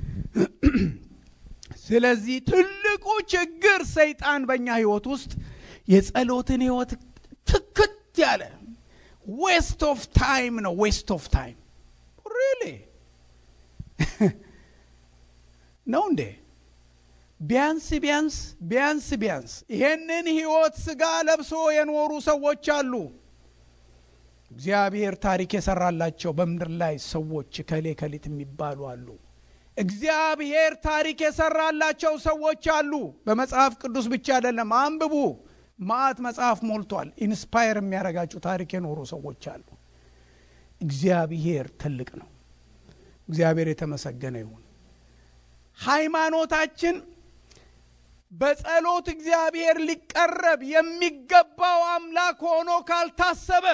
ስለዚህ ትልቁ ችግር ሰይጣን በእኛ ህይወት ውስጥ የጸሎትን ህይወት ትክት ያለ ዌስት ኦፍ ታይም ነው። ዌስት ኦፍ ታይም ሪሊ ነው እንዴ? ቢያንስ ቢያንስ ቢያንስ ቢያንስ ይሄንን ህይወት ስጋ ለብሶ የኖሩ ሰዎች አሉ። እግዚአብሔር ታሪክ የሰራላቸው በምድር ላይ ሰዎች ከሌ ከሊት የሚባሉ አሉ። እግዚአብሔር ታሪክ የሰራላቸው ሰዎች አሉ። በመጽሐፍ ቅዱስ ብቻ አይደለም፣ አንብቡ። ማዕት መጽሐፍ ሞልቷል። ኢንስፓየር የሚያደርጋችሁ ታሪክ የኖሩ ሰዎች አሉ። እግዚአብሔር ትልቅ ነው። እግዚአብሔር የተመሰገነ ይሁን። ሃይማኖታችን በጸሎት እግዚአብሔር ሊቀረብ የሚገባው አምላክ ሆኖ ካልታሰበ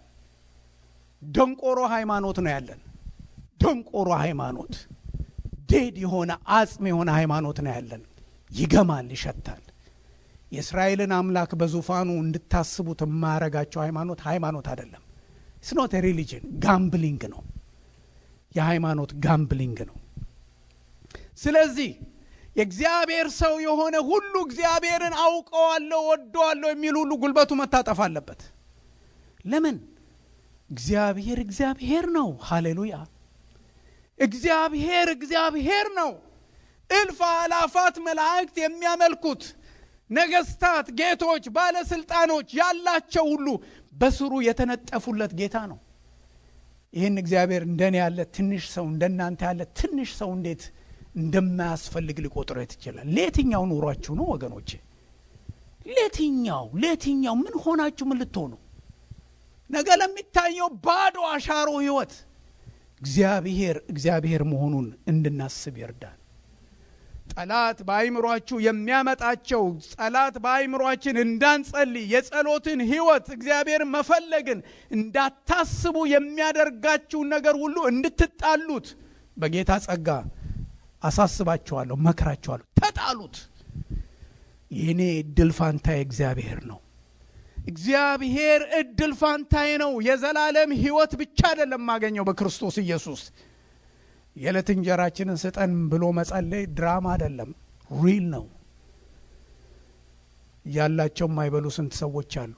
ደንቆሮ ሃይማኖት ነው ያለን። ደንቆሮ ሃይማኖት፣ ዴድ የሆነ አጽም የሆነ ሃይማኖት ነው ያለን። ይገማል፣ ይሸታል። የእስራኤልን አምላክ በዙፋኑ እንድታስቡት የማያረጋቸው ሃይማኖት ሃይማኖት አይደለም። ስኖት ሪሊጅን ጋምብሊንግ ነው። የሃይማኖት ጋምብሊንግ ነው። ስለዚህ የእግዚአብሔር ሰው የሆነ ሁሉ እግዚአብሔርን አውቀዋለሁ፣ ወደዋለሁ የሚል ሁሉ ጉልበቱ መታጠፍ አለበት። ለምን? እግዚአብሔር እግዚአብሔር ነው። ሃሌሉያ! እግዚአብሔር እግዚአብሔር ነው። እልፍ አላፋት መላእክት የሚያመልኩት ነገስታት፣ ጌቶች፣ ባለስልጣኖች ያላቸው ሁሉ በስሩ የተነጠፉለት ጌታ ነው። ይህን እግዚአብሔር እንደኔ ያለ ትንሽ ሰው እንደናንተ ያለ ትንሽ ሰው እንዴት እንደማያስፈልግ ሊቆጥረት ይችላል? ለየትኛው ኑሯችሁ ነው ወገኖቼ? ለየትኛው ለየትኛው ምን ሆናችሁ ምን ልትሆኑ ነገ ለሚታየው ባዶ አሻሮ ህይወት እግዚአብሔር እግዚአብሔር መሆኑን እንድናስብ ይርዳል። ጠላት በአይምሯችሁ የሚያመጣቸው ጠላት በአይምሯችን እንዳንጸልይ የጸሎትን ህይወት እግዚአብሔር መፈለግን እንዳታስቡ የሚያደርጋችሁን ነገር ሁሉ እንድትጣሉት በጌታ ጸጋ አሳስባችኋለሁ፣ መክራችኋለሁ። ተጣሉት። የእኔ እድል ፋንታዬ እግዚአብሔር ነው። እግዚአብሔር እድል ፋንታዬ ነው። የዘላለም ህይወት ብቻ አይደለም የማገኘው በክርስቶስ ኢየሱስ። የዕለት እንጀራችንን ስጠን ብሎ መጸለይ ድራማ አይደለም፣ ሪል ነው። ያላቸው የማይበሉ ስንት ሰዎች አሉ።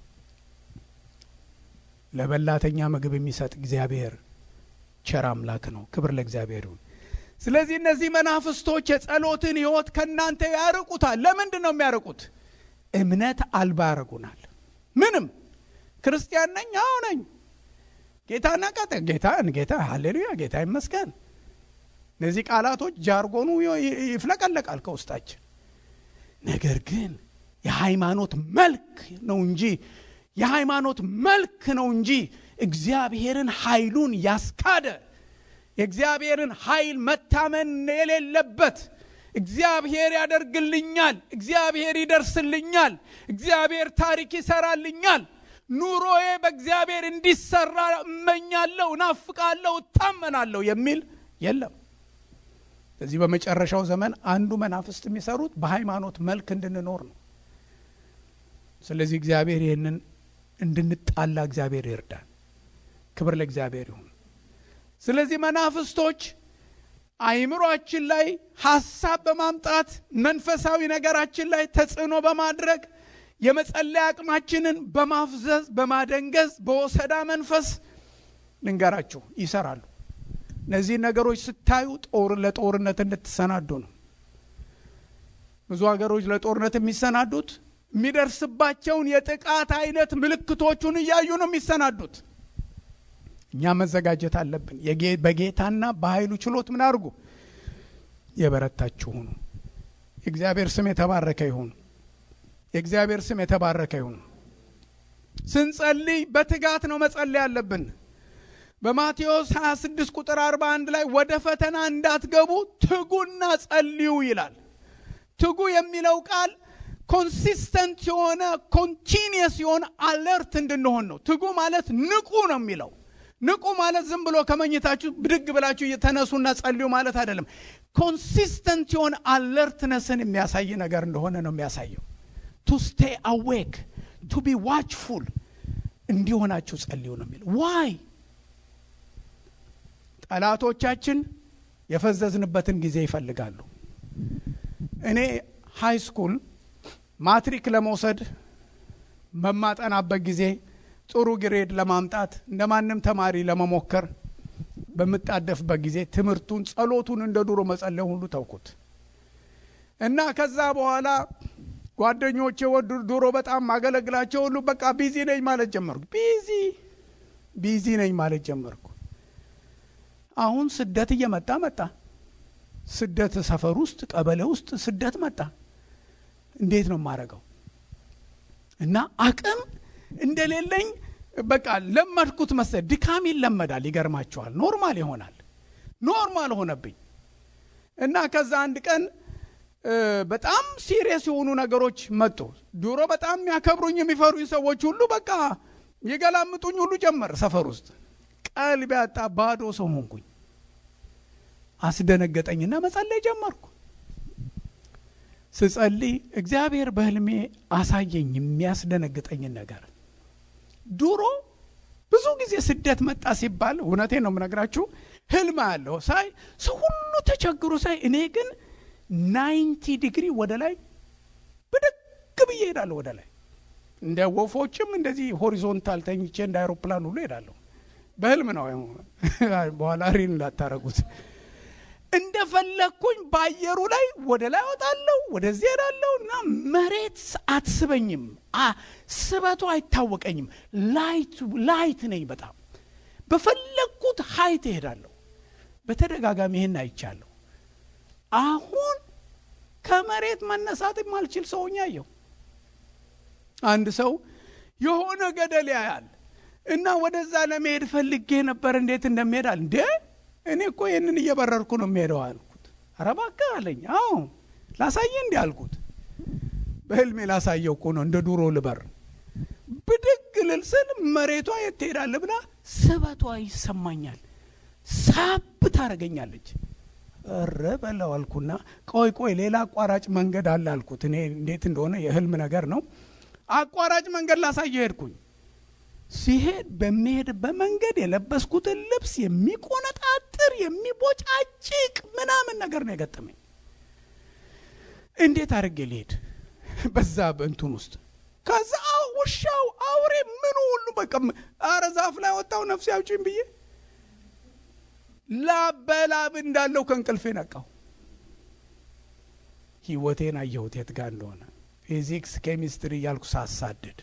ለበላተኛ ምግብ የሚሰጥ እግዚአብሔር ቸር አምላክ ነው። ክብር ለእግዚአብሔር ይሁን። ስለዚህ እነዚህ መናፍስቶች የጸሎትን ህይወት ከእናንተ ያርቁታል። ለምንድን ነው የሚያርቁት? እምነት አልባ ያደርጉናል። ምንም ክርስቲያን ነኝ፣ አዎ ነኝ፣ ጌታና ቀጠ ጌታ ጌታ ሃሌሉያ፣ ጌታ ይመስገን። እነዚህ ቃላቶች ጃርጎኑ ይፍለቀለቃል ከውስጣችን። ነገር ግን የሃይማኖት መልክ ነው እንጂ የሃይማኖት መልክ ነው እንጂ እግዚአብሔርን ኃይሉን ያስካደ የእግዚአብሔርን ኃይል መታመን የሌለበት እግዚአብሔር ያደርግልኛል፣ እግዚአብሔር ይደርስልኛል፣ እግዚአብሔር ታሪክ ይሰራልኛል፣ ኑሮዬ በእግዚአብሔር እንዲሰራ እመኛለሁ፣ ናፍቃለሁ፣ እታመናለሁ የሚል የለም። ስለዚህ በመጨረሻው ዘመን አንዱ መናፍስት የሚሰሩት በሃይማኖት መልክ እንድንኖር ነው። ስለዚህ እግዚአብሔር ይህንን እንድንጣላ እግዚአብሔር ይርዳል። ክብር ለእግዚአብሔር ይሁን። ስለዚህ መናፍስቶች አይምሯችን ላይ ሀሳብ በማምጣት መንፈሳዊ ነገራችን ላይ ተጽዕኖ በማድረግ የመጸለያ አቅማችንን በማፍዘዝ በማደንገዝ በወሰዳ መንፈስ ልንገራችሁ ይሰራሉ። እነዚህ ነገሮች ስታዩ ጦር ለጦርነት እንድትሰናዱ ነው። ብዙ ሀገሮች ለጦርነት የሚሰናዱት የሚደርስባቸውን የጥቃት አይነት ምልክቶቹን እያዩ ነው የሚሰናዱት። እኛ መዘጋጀት አለብን። በጌታና በኃይሉ ችሎት ምን አድርጉ? የበረታችሁ ሁኑ። የእግዚአብሔር ስም የተባረከ ይሁን። የእግዚአብሔር ስም የተባረከ ይሁን። ስንጸልይ በትጋት ነው መጸለይ ያለብን። በማቴዎስ 26 ቁጥር 41 ላይ ወደ ፈተና እንዳትገቡ ትጉና ጸልዩ ይላል። ትጉ የሚለው ቃል ኮንሲስተንት የሆነ ኮንቲኒየስ የሆነ አለርት እንድንሆን ነው። ትጉ ማለት ንቁ ነው የሚለው ንቁ ማለት ዝም ብሎ ከመኝታችሁ ብድግ ብላችሁ እየተነሱና ጸልዩ ማለት አይደለም። ኮንሲስተንት የሆነ አለርትነስን የሚያሳይ ነገር እንደሆነ ነው የሚያሳየው። ቱ ስቴይ አዌክ ቱ ቢ ዋችፉል እንዲሆናችሁ ጸልዩ ነው የሚለው። ዋይ ጠላቶቻችን የፈዘዝንበትን ጊዜ ይፈልጋሉ። እኔ ሃይ ስኩል ማትሪክ ለመውሰድ በማጠናበት ጊዜ ጥሩ ግሬድ ለማምጣት እንደ ማንም ተማሪ ለመሞከር በምጣደፍበት ጊዜ ትምህርቱን፣ ጸሎቱን እንደ ድሮ መጸለይ ሁሉ ተውኩት እና ከዛ በኋላ ጓደኞቼ ወዱ ድሮ በጣም ማገለግላቸው ሁሉ በቃ ቢዚ ነኝ ማለት ጀመርኩ። ቢዚ ቢዚ ነኝ ማለት ጀመርኩ። አሁን ስደት እየመጣ መጣ። ስደት ሰፈር ውስጥ ቀበሌ ውስጥ ስደት መጣ። እንዴት ነው የማደርገው? እና አቅም እንደሌለኝ በቃ ለመድኩት መሰለኝ። ድካም ይለመዳል። ይገርማቸዋል። ኖርማል ይሆናል። ኖርማል ሆነብኝ እና ከዛ አንድ ቀን በጣም ሲሪየስ የሆኑ ነገሮች መጡ። ድሮ በጣም የሚያከብሩኝ የሚፈሩኝ ሰዎች ሁሉ በቃ የገላምጡኝ ሁሉ ጀመር። ሰፈር ውስጥ ቀልብ ያጣ ባዶ ሰው ሆንኩኝ። አስደነገጠኝና መጸለይ ጀመርኩ። ስጸልይ እግዚአብሔር በህልሜ አሳየኝ የሚያስደነግጠኝን ነገር። ድሮ ብዙ ጊዜ ስደት መጣ ሲባል እውነቴን ነው የምነግራችሁ፣ ህልም አለሁ ሳይ ሰው ሁሉ ተቸግሮ ሳይ እኔ ግን ናይንቲ ዲግሪ ወደ ላይ ብድግ ብዬ ሄዳለሁ። ወደ ላይ እንደ ወፎችም እንደዚህ ሆሪዞንታል ተኝቼ እንደ አይሮፕላን ሁሉ ሄዳለሁ። በህልም ነው። በኋላ ሪን እንዳታረጉት። እንደፈለግኩኝ በአየሩ ላይ ወደ ላይ ወጣለሁ፣ ወደዚህ ሄዳለሁ እና መሬት አትስበኝም፣ ስበቱ አይታወቀኝም። ላይት ነኝ በጣም በፈለግኩት ሀይት እሄዳለሁ። በተደጋጋሚ ይህን አይቻለሁ። አሁን ከመሬት መነሳት የማልችል ሰውኛ አየሁ። አንድ ሰው የሆነ ገደል ያያል እና ወደዛ ለመሄድ ፈልጌ ነበር። እንዴት እንደሚሄዳል እንዴ እኔ እኮ ይህንን እየበረርኩ ነው የሚሄደው አልኩት። ኧረ እባክህ አለኝ። አዎ ላሳየ እንዲ አልኩት። በህልሜ ላሳየው እኮ ነው እንደ ዱሮ ልበር ብድግ ልል ስል መሬቷ የት ትሄዳለህ ብላ ስበቷ ይሰማኛል። ሳብ ታደርገኛለች። እረ በለው አልኩና ቆይ ቆይ ሌላ አቋራጭ መንገድ አለ አልኩት። እኔ እንዴት እንደሆነ የህልም ነገር ነው። አቋራጭ መንገድ ላሳየ ሄድኩኝ። ሲሄድ በሚሄድበት መንገድ የለበስኩትን ልብስ የሚቆነጣጥር የሚቦጫጭቅ ምናምን ነገር ነው የገጠመኝ። እንዴት አድርጌ ልሄድ በዛ በእንቱን ውስጥ ከዛ ውሻው አውሬ ምኑ ሁሉ በቃ አረ ዛፍ ላይ ወጣው ነፍሴ አውጪኝ ብዬ ላብ በላብ እንዳለው ከእንቅልፌ ነቃው። ህይወቴን አየሁት የት ጋር እንደሆነ ፊዚክስ ኬሚስትሪ እያልኩ ሳሳድድ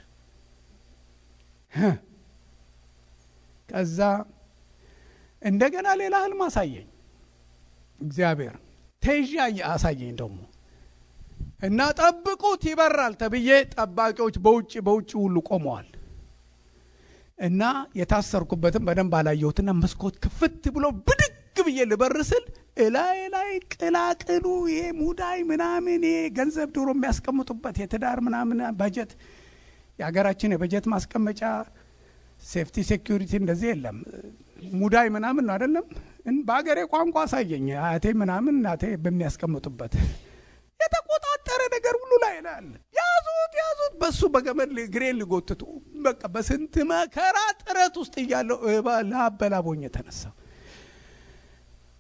ከዛ እንደገና ሌላ ህልም አሳየኝ እግዚአብሔር ተይዤ አሳየኝ ደግሞ እና ጠብቁት ይበራል ተብዬ ጠባቂዎች በውጭ በውጭ ሁሉ ቆመዋል እና የታሰርኩበትም በደንብ አላየሁትና መስኮት ክፍት ብሎ ብድግ ብዬ ልበር ስል እላይ ላይ ቅላቅሉ ይሄ ሙዳይ ምናምን ይሄ ገንዘብ ድሮ የሚያስቀምጡበት የትዳር ምናምን በጀት የሀገራችን የበጀት ማስቀመጫ ሴፍቲ ሴኪሪቲ እንደዚህ የለም። ሙዳይ ምናምን ነው አይደለም። በሀገሬ ቋንቋ አሳየኝ። አያቴ ምናምን እናቴ በሚያስቀምጡበት የተቆጣጠረ ነገር ሁሉ ላይ አለ። ያዙት ያዙት፣ በሱ በገመድ ግሬን ሊጎትቱ በቃ በስንት መከራ ጥረት ውስጥ እያለው ላበላቦኝ የተነሳ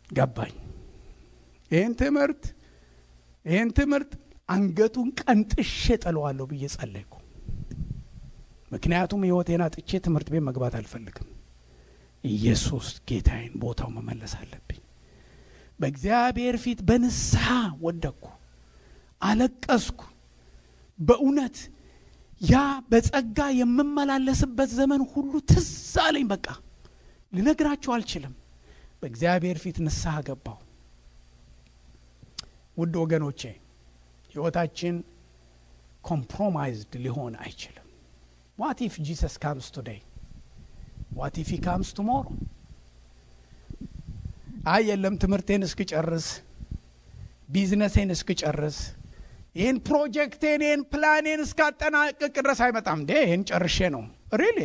ገባኝ። ይህን ትምህርት ይህን ትምህርት አንገቱን ቀንጥሼ ጥለዋለሁ ብዬ ጸለይኩ። ምክንያቱም ሕይወቴን አጥቼ ትምህርት ቤት መግባት አልፈልግም። ኢየሱስ ጌታዬን ቦታው መመለስ አለብኝ። በእግዚአብሔር ፊት በንስሐ ወደቅኩ፣ አለቀስኩ። በእውነት ያ በጸጋ የምመላለስበት ዘመን ሁሉ ትዝ አለኝ። በቃ ልነግራችሁ አልችልም። በእግዚአብሔር ፊት ንስሐ ገባሁ። ውድ ወገኖቼ ሕይወታችን ኮምፕሮማይዝድ ሊሆን አይችልም። ዋት ኢፍ ጂሰስ ካምስ ቱዴይ ዋት ኢፍ ሂ ካምስ ቱሞሮ? አይ የለም ትምህርቴን እስክጨርስ ቢዝነሴን እስክጨርስ ይህን ፕሮጀክቴን ይህን ፕላኔን እስካጠናቅቅ ድረስ አይመጣም እንዴ? ይህን ጨርሼ ነው ሪሊ።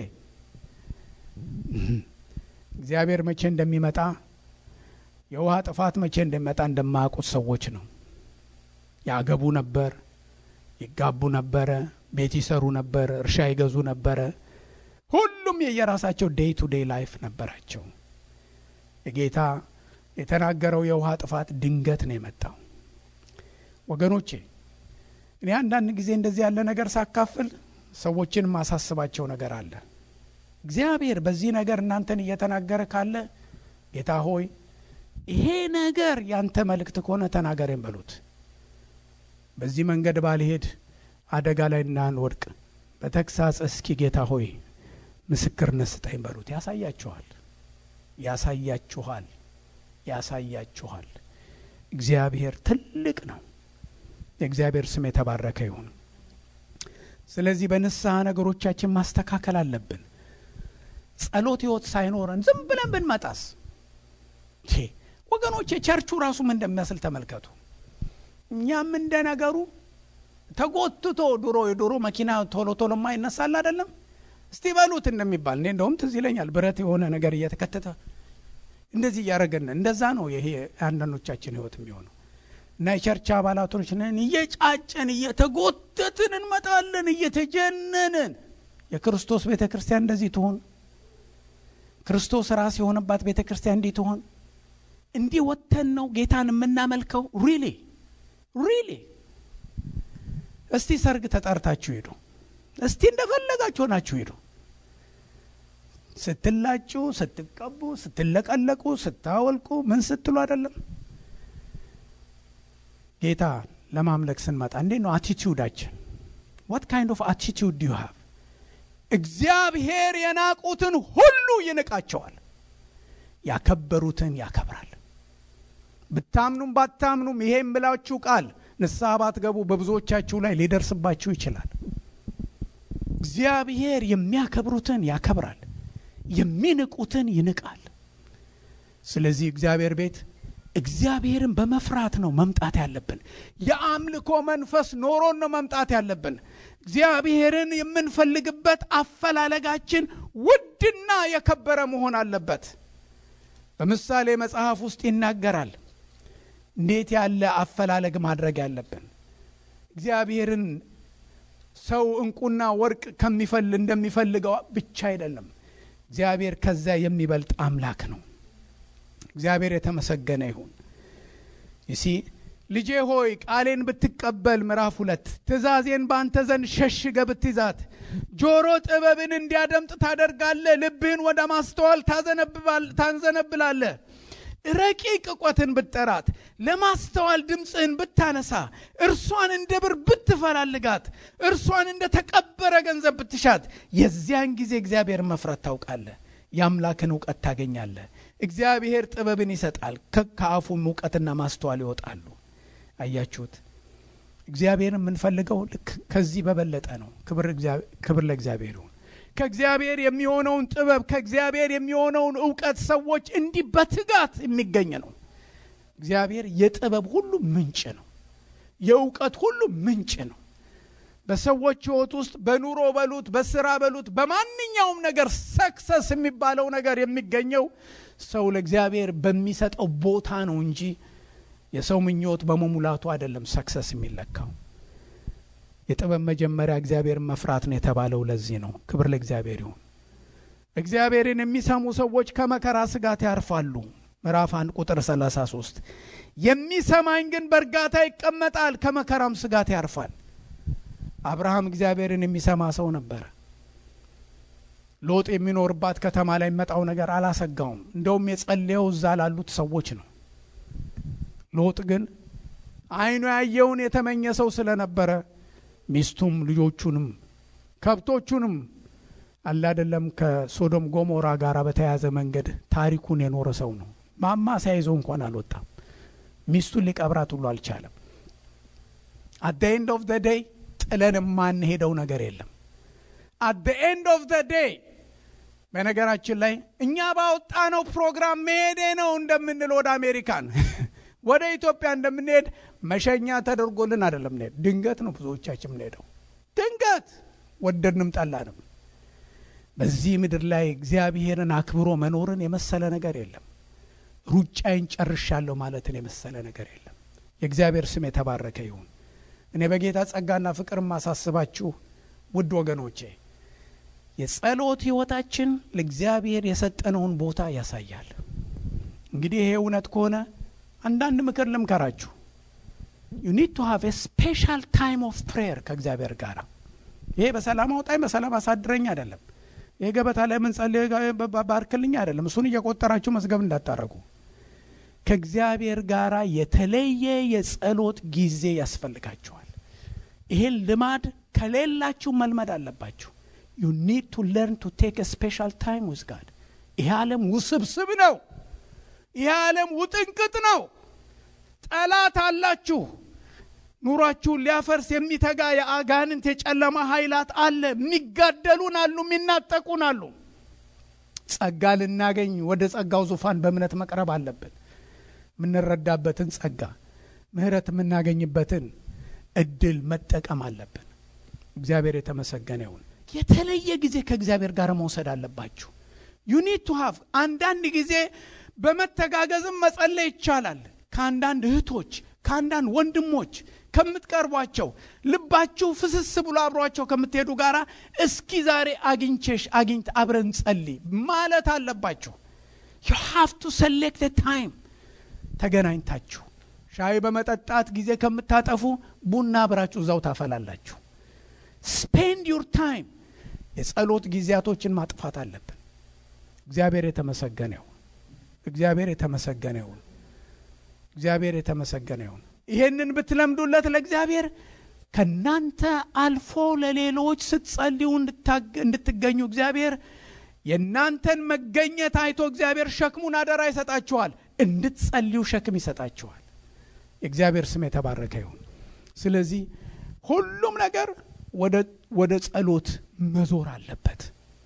እግዚአብሔር መቼ እንደሚመጣ የውሃ ጥፋት መቼ እንደሚመጣ እንደማያውቁት ሰዎች ነው። ያገቡ ነበር፣ ይጋቡ ነበረ፣ ቤት ይሰሩ ነበር፣ እርሻ ይገዙ ነበረ። ሁሉም የየራሳቸው ዴይ ቱ ዴይ ላይፍ ነበራቸው። የጌታ የተናገረው የውሃ ጥፋት ድንገት ነው የመጣው። ወገኖቼ እኔ አንዳንድ ጊዜ እንደዚህ ያለ ነገር ሳካፍል ሰዎችን ማሳስባቸው ነገር አለ። እግዚአብሔር በዚህ ነገር እናንተን እየተናገረ ካለ ጌታ ሆይ ይሄ ነገር ያንተ መልእክት ከሆነ ተናገሬን በሉት። በዚህ መንገድ ባልሄድ አደጋ ላይ እንዳንወድቅ በተግሳጽ እስኪ ጌታ ሆይ ምስክርነት ስጠኝ በሉት። ያሳያችኋል፣ ያሳያችኋል፣ ያሳያችኋል። እግዚአብሔር ትልቅ ነው። የእግዚአብሔር ስም የተባረከ ይሁን። ስለዚህ በንስሐ ነገሮቻችን ማስተካከል አለብን። ጸሎት ሕይወት ሳይኖረን ዝም ብለን ብንመጣስ ወገኖቼ ቸርቹ ራሱ ምን እንደሚመስል ተመልከቱ። እኛም እንደ ነገሩ ተጎትቶ ድሮ የድሮ መኪና ቶሎ ቶሎ ማይነሳል አይደለም እስቲ በሉት እንደሚባል እኔ እንደውም ትዝ ይለኛል ብረት የሆነ ነገር እየተከተተ እንደዚህ እያደረገን እንደዛ ነው ይሄ አንዳንዶቻችን ህይወት የሚሆነው እና የቸርች አባላቶች ነን እየጫጨን እየተጎተትን እንመጣለን እየተጀነንን የክርስቶስ ቤተ ክርስቲያን እንደዚህ ትሆን ክርስቶስ ራስ የሆነባት ቤተ ክርስቲያን እንዲህ ትሆን እንዲህ ወጥተን ነው ጌታን የምናመልከው ሪሊ ሪሊ እስቲ ሰርግ ተጠርታችሁ ሄዱ እስቲ እንደፈለጋችሁ ሆናችሁ ሄዱ ስትላጩ ስትቀቡ ስትለቀለቁ ስታወልቁ ምን ስትሉ አይደለም ጌታ ለማምለክ ስንመጣ እንዴት ነው አቲቲዩዳችን ዋት ካይንድ ኦፍ አቲቲዩድ ዩ ሃቭ እግዚአብሔር የናቁትን ሁሉ ይንቃቸዋል ያከበሩትን ያከብራል ብታምኑም ባታምኑም ይሄ የምላችሁ ቃል ንስሐ ባትገቡ በብዙዎቻችሁ ላይ ሊደርስባችሁ ይችላል እግዚአብሔር የሚያከብሩትን ያከብራል የሚንቁትን ይንቃል ስለዚህ እግዚአብሔር ቤት እግዚአብሔርን በመፍራት ነው መምጣት ያለብን የአምልኮ መንፈስ ኖሮን ነው መምጣት ያለብን እግዚአብሔርን የምንፈልግበት አፈላለጋችን ውድና የከበረ መሆን አለበት በምሳሌ መጽሐፍ ውስጥ ይናገራል እንዴት ያለ አፈላለግ ማድረግ ያለብን እግዚአብሔርን ሰው እንቁና ወርቅ ከሚፈል እንደሚፈልገው ብቻ አይደለም እግዚአብሔር ከዚያ የሚበልጥ አምላክ ነው እግዚአብሔር የተመሰገነ ይሁን ይሲ ልጄ ሆይ ቃሌን ብትቀበል ምዕራፍ ሁለት ትእዛዜን በአንተ ዘንድ ሸሽገ ብትይዛት ጆሮ ጥበብን እንዲያደምጥ ታደርጋለ ልብህን ወደ ማስተዋል ታንዘነብላለ ረቂቅ እውቀትን ብትጠራት ለማስተዋል ድምፅህን ብታነሳ እርሷን እንደ ብር ብትፈላልጋት እርሷን እንደ ተቀበረ ገንዘብ ብትሻት የዚያን ጊዜ እግዚአብሔር መፍረት ታውቃለ የአምላክን እውቀት ታገኛለ እግዚአብሔር ጥበብን ይሰጣል ከአፉም እውቀትና ማስተዋል ይወጣሉ አያችሁት እግዚአብሔር የምንፈልገው ልክ ከዚህ በበለጠ ነው ክብር ለእግዚአብሔር ይሁን ከእግዚአብሔር የሚሆነውን ጥበብ ከእግዚአብሔር የሚሆነውን እውቀት ሰዎች እንዲህ በትጋት የሚገኝ ነው እግዚአብሔር የጥበብ ሁሉ ምንጭ ነው የእውቀት ሁሉ ምንጭ ነው በሰዎች ህይወት ውስጥ በኑሮ በሉት በስራ በሉት በማንኛውም ነገር ሰክሰስ የሚባለው ነገር የሚገኘው ሰው ለእግዚአብሔር በሚሰጠው ቦታ ነው እንጂ የሰው ምኞት በመሙላቱ አይደለም ሰክሰስ የሚለካው የጥበብ መጀመሪያ እግዚአብሔርን መፍራት ነው የተባለው ለዚህ ነው ክብር ለእግዚአብሔር ይሁን እግዚአብሔርን የሚሰሙ ሰዎች ከመከራ ስጋት ያርፋሉ ምዕራፍ 1 ቁጥር 33 የሚሰማኝ ግን በእርጋታ ይቀመጣል፣ ከመከራም ስጋት ያርፋል። አብርሃም እግዚአብሔርን የሚሰማ ሰው ነበረ። ሎጥ የሚኖርባት ከተማ ላይ የሚመጣው ነገር አላሰጋውም። እንደውም የጸለየው እዛ ላሉት ሰዎች ነው። ሎጥ ግን ዓይኑ ያየውን የተመኘ ሰው ስለነበረ ሚስቱም ልጆቹንም ከብቶቹንም አላደለም ከሶዶም ጎሞራ ጋር በተያያዘ መንገድ ታሪኩን የኖረ ሰው ነው። ማማ ሳይዘው እንኳን አልወጣም። ሚስቱን ሊቀብራት ሁሉ አልቻለም። አት ደ ኤንድ ኦፍ ደ ዴይ ጥለን የማንሄደው ነገር የለም። አት ደ ኤንድ ኦፍ ደ ዴይ በነገራችን ላይ እኛ ባወጣነው ፕሮግራም መሄዴ ነው እንደምንል ወደ አሜሪካን ወደ ኢትዮጵያ እንደምንሄድ መሸኛ ተደርጎልን አይደለም ምንሄድ። ድንገት ነው ብዙዎቻችን ምንሄደው፣ ድንገት ወደድንም ጠላንም። በዚህ ምድር ላይ እግዚአብሔርን አክብሮ መኖርን የመሰለ ነገር የለም። ሩጫዬን ጨርሻለሁ ማለትን የመሰለ ነገር የለም። የእግዚአብሔር ስም የተባረከ ይሁን። እኔ በጌታ ጸጋና ፍቅር ማሳስባችሁ ውድ ወገኖቼ የጸሎት ሕይወታችን ለእግዚአብሔር የሰጠነውን ቦታ ያሳያል። እንግዲህ ይሄ እውነት ከሆነ አንዳንድ ምክር ልምከራችሁ። ዩ ኒድ ቱ ሃቭ ስፔሻል ታይም ኦፍ ፕሬየር ከእግዚአብሔር ጋር። ይሄ በሰላም አውጣኝ በሰላም አሳድረኝ አይደለም። ይሄ ገበታ ላይ የምንጸልይ ባርክልኝ አይደለም። እሱን እየቆጠራችሁ መዝገብ እንዳታረጉ። ከእግዚአብሔር ጋር የተለየ የጸሎት ጊዜ ያስፈልጋችኋል። ይሄን ልማድ ከሌላችሁ መልመድ አለባችሁ። ዩ ኒድ ቱ ለርን ቱ ቴክ ስፔሻል ታይም ዊዝ ጋድ። ይሄ ዓለም ውስብስብ ነው። ይሄ ዓለም ውጥንቅጥ ነው። ጠላት አላችሁ። ኑሯችሁን ሊያፈርስ የሚተጋ የአጋንንት የጨለማ ኃይላት አለ። የሚጋደሉን አሉ፣ የሚናጠቁን አሉ። ጸጋ ልናገኝ ወደ ጸጋው ዙፋን በእምነት መቅረብ አለብን። የምንረዳበትን ጸጋ፣ ምሕረት የምናገኝበትን እድል መጠቀም አለብን። እግዚአብሔር የተመሰገነ ይሁን። የተለየ ጊዜ ከእግዚአብሔር ጋር መውሰድ አለባችሁ። ዩኒድ ቱ ሃቭ አንዳንድ ጊዜ በመተጋገዝም መጸለይ ይቻላል። ከአንዳንድ እህቶች ከአንዳንድ ወንድሞች ከምትቀርቧቸው ልባችሁ ፍስስ ብሎ አብሯቸው ከምትሄዱ ጋር እስኪ ዛሬ አግኝቼሽ አግኝት አብረን ጸልይ ማለት አለባችሁ። ዩ ሃቭ ቱ ሰሌክት ታይም ተገናኝታችሁ ሻይ በመጠጣት ጊዜ ከምታጠፉ ቡና አብራችሁ እዛው ታፈላላችሁ። ስፔንድ ዩር ታይም የጸሎት ጊዜያቶችን ማጥፋት አለብን። እግዚአብሔር የተመሰገነ ይሁን። እግዚአብሔር የተመሰገነ ይሁን። እግዚአብሔር የተመሰገነ ይሁን። ይሄንን ብትለምዱለት ለእግዚአብሔር ከናንተ አልፎ ለሌሎች ስትጸልዩ እንድትገኙ እግዚአብሔር የእናንተን መገኘት አይቶ እግዚአብሔር ሸክሙን አደራ ይሰጣችኋል። እንድትጸልዩ ሸክም ይሰጣችኋል። የእግዚአብሔር ስም የተባረከ ይሁን። ስለዚህ ሁሉም ነገር ወደ ጸሎት መዞር አለበት።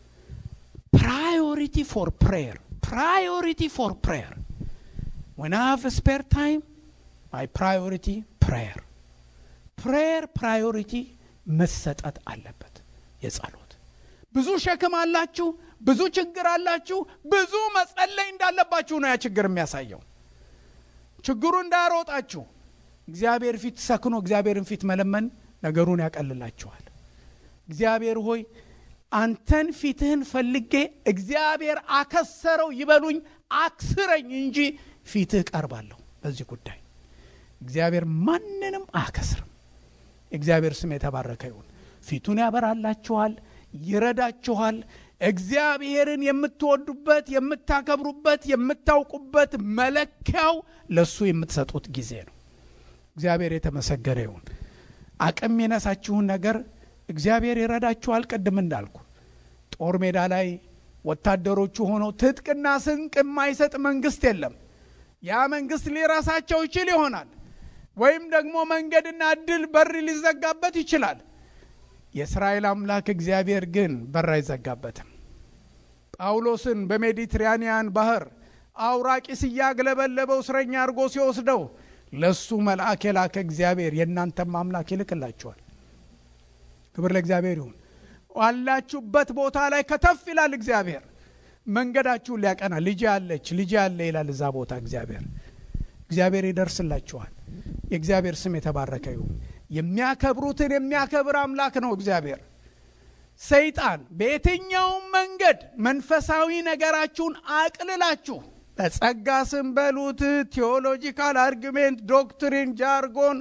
ፕራዮሪቲ ፎር ፕሬየር ፕራዮሪቲ ፎር ፕሬየር when I have a spare time, my priority prayer. ፕሬየር ፕራዮሪቲ መሰጠት አለበት። የጸሎት ብዙ ሸክም አላችሁ፣ ብዙ ችግር አላችሁ፣ ብዙ መጸለይ እንዳለባችሁ ነው ያ ችግር የሚያሳየው። ችግሩ እንዳያሮጣችሁ እግዚአብሔር ፊት ሰክኖ እግዚአብሔርን ፊት መለመን ነገሩን ያቀልላችኋል። እግዚአብሔር ሆይ አንተን ፊትህን ፈልጌ እግዚአብሔር አከሰረው ይበሉኝ፣ አክስረኝ እንጂ ፊትህ ቀርባለሁ። በዚህ ጉዳይ እግዚአብሔር ማንንም አያከስርም። የእግዚአብሔር ስም የተባረከ ይሁን። ፊቱን ያበራላችኋል፣ ይረዳችኋል። እግዚአብሔርን የምትወዱበት የምታከብሩበት፣ የምታውቁበት መለኪያው ለእሱ የምትሰጡት ጊዜ ነው። እግዚአብሔር የተመሰገነ ይሁን። አቅም የነሳችሁን ነገር እግዚአብሔር ይረዳችኋል። ቅድም እንዳልኩ ጦር ሜዳ ላይ ወታደሮቹ ሆነው ትጥቅና ስንቅ የማይሰጥ መንግስት የለም። ያ መንግስት ሊረሳቸው ይችል ይሆናል፣ ወይም ደግሞ መንገድና እድል በር ሊዘጋበት ይችላል። የእስራኤል አምላክ እግዚአብሔር ግን በር አይዘጋበትም። ጳውሎስን በሜዲትራኒያን ባህር አውራቂስ እያግለበለበው እስረኛ አድርጎ ሲወስደው ለእሱ መልአክ የላከ እግዚአብሔር የእናንተም አምላክ ይልክላችኋል። ክብር ለእግዚአብሔር ይሁን። ዋላችሁበት ቦታ ላይ ከተፍ ይላል እግዚአብሔር መንገዳችሁን ሊያቀና ልጅ ያለች ልጅ ያለ ይላል እዛ ቦታ እግዚአብሔር እግዚአብሔር ይደርስላችኋል። የእግዚአብሔር ስም የተባረከ ይሁን። የሚያከብሩትን የሚያከብር አምላክ ነው እግዚአብሔር። ሰይጣን በየትኛውም መንገድ መንፈሳዊ ነገራችሁን አቅልላችሁ በጸጋ ስም በሉት ቴዎሎጂካል አርጊሜንት፣ ዶክትሪን፣ ጃርጎን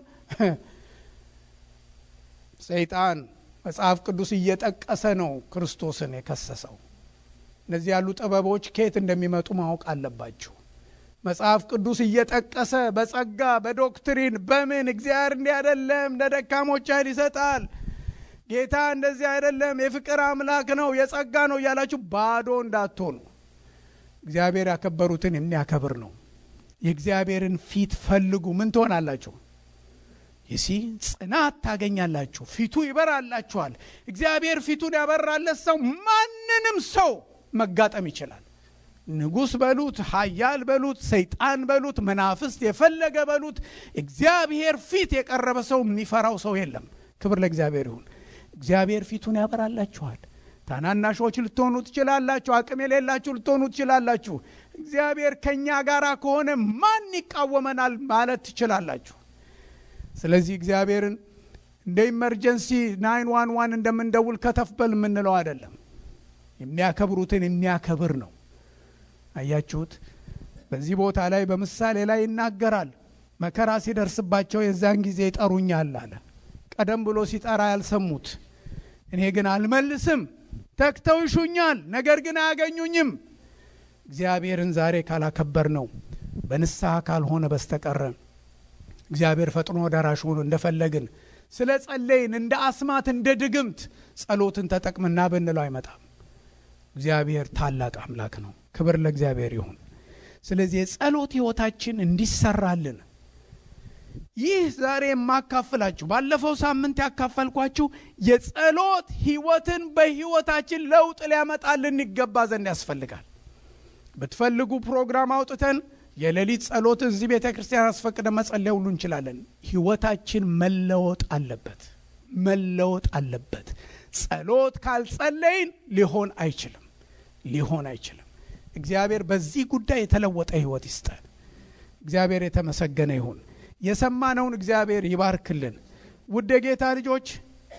ሰይጣን መጽሐፍ ቅዱስ እየጠቀሰ ነው ክርስቶስን የከሰሰው። እነዚህ ያሉ ጥበቦች ከየት እንደሚመጡ ማወቅ አለባችሁ። መጽሐፍ ቅዱስ እየጠቀሰ በጸጋ በዶክትሪን በምን እግዚአብሔር እንዲህ አይደለም፣ ለደካሞች ኃይል ይሰጣል፣ ጌታ እንደዚህ አይደለም፣ የፍቅር አምላክ ነው፣ የጸጋ ነው እያላችሁ ባዶ እንዳትሆኑ። እግዚአብሔር ያከበሩትን የሚያከብር ነው። የእግዚአብሔርን ፊት ፈልጉ። ምን ትሆናላችሁ? ይሲ ጽናት ታገኛላችሁ። ፊቱ ይበራላችኋል። እግዚአብሔር ፊቱን ያበራለት ሰው ማንንም ሰው መጋጠም ይችላል። ንጉሥ በሉት፣ ኃያል በሉት፣ ሰይጣን በሉት፣ መናፍስት የፈለገ በሉት፣ እግዚአብሔር ፊት የቀረበ ሰው የሚፈራው ሰው የለም። ክብር ለእግዚአብሔር ይሁን። እግዚአብሔር ፊቱን ያበራላችኋል። ታናናሾች ልትሆኑ ትችላላችሁ። አቅም የሌላችሁ ልትሆኑ ትችላላችሁ። እግዚአብሔር ከእኛ ጋር ከሆነ ማን ይቃወመናል ማለት ትችላላችሁ። ስለዚህ እግዚአብሔርን እንደ ኢመርጀንሲ ናይን ዋን ዋን እንደምንደውል ከተፍ በል የምንለው አይደለም። የሚያከብሩትን የሚያከብር ነው። አያችሁት? በዚህ ቦታ ላይ በምሳሌ ላይ ይናገራል። መከራ ሲደርስባቸው የዛን ጊዜ ይጠሩኛል አለ። ቀደም ብሎ ሲጠራ ያልሰሙት እኔ ግን አልመልስም፣ ተግተው ይሹኛል፣ ነገር ግን አያገኙኝም። እግዚአብሔርን ዛሬ ካላከበር ነው በንስሐ ካልሆነ በስተቀረ እግዚአብሔር ፈጥኖ ደራሽ ሆኖ እንደፈለግን ስለ ጸለይን እንደ አስማት እንደ ድግምት ጸሎትን ተጠቅምና ብንለው አይመጣም። እግዚአብሔር ታላቅ አምላክ ነው። ክብር ለእግዚአብሔር ይሁን። ስለዚህ የጸሎት ሕይወታችን እንዲሰራልን ይህ ዛሬ የማካፍላችሁ ባለፈው ሳምንት ያካፈልኳችሁ የጸሎት ሕይወትን በሕይወታችን ለውጥ ሊያመጣልን ይገባ ዘንድ ያስፈልጋል። ብትፈልጉ ፕሮግራም አውጥተን የሌሊት ጸሎት እዚህ ቤተ ክርስቲያን አስፈቅደ መጸለይ ሁሉ እንችላለን። ሕይወታችን መለወጥ አለበት፣ መለወጥ አለበት። ጸሎት ካልጸለይን ሊሆን አይችልም፣ ሊሆን አይችልም። እግዚአብሔር በዚህ ጉዳይ የተለወጠ ሕይወት ይስጠን። እግዚአብሔር የተመሰገነ ይሁን። የሰማነውን እግዚአብሔር ይባርክልን። ውድ የጌታ ልጆች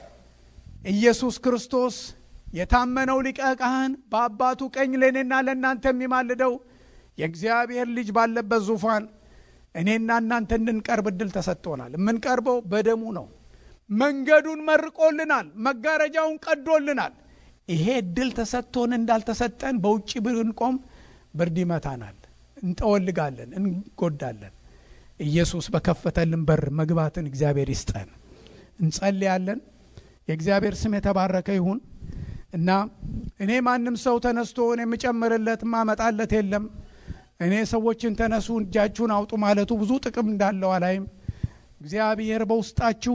ኢየሱስ ክርስቶስ የታመነው ሊቀ ካህን በአባቱ ቀኝ ለእኔና ለእናንተ የሚማልደው የእግዚአብሔር ልጅ ባለበት ዙፋን እኔና እናንተ እንድንቀርብ እድል ተሰጥቶናል። የምንቀርበው በደሙ ነው። መንገዱን መርቆልናል። መጋረጃውን ቀዶልናል። ይሄ እድል ተሰጥቶን እንዳልተሰጠን በውጭ ብንቆም ብርድ ይመታናል፣ እንጠወልጋለን፣ እንጎዳለን። ኢየሱስ በከፈተልን በር መግባትን እግዚአብሔር ይስጠን። እንጸልያለን። የእግዚአብሔር ስም የተባረከ ይሁን እና እኔ ማንም ሰው ተነስቶ የምጨምርለት ማመጣለት የለም። እኔ ሰዎችን ተነሱ እጃችሁን አውጡ ማለቱ ብዙ ጥቅም እንዳለው አላይም። እግዚአብሔር በውስጣችሁ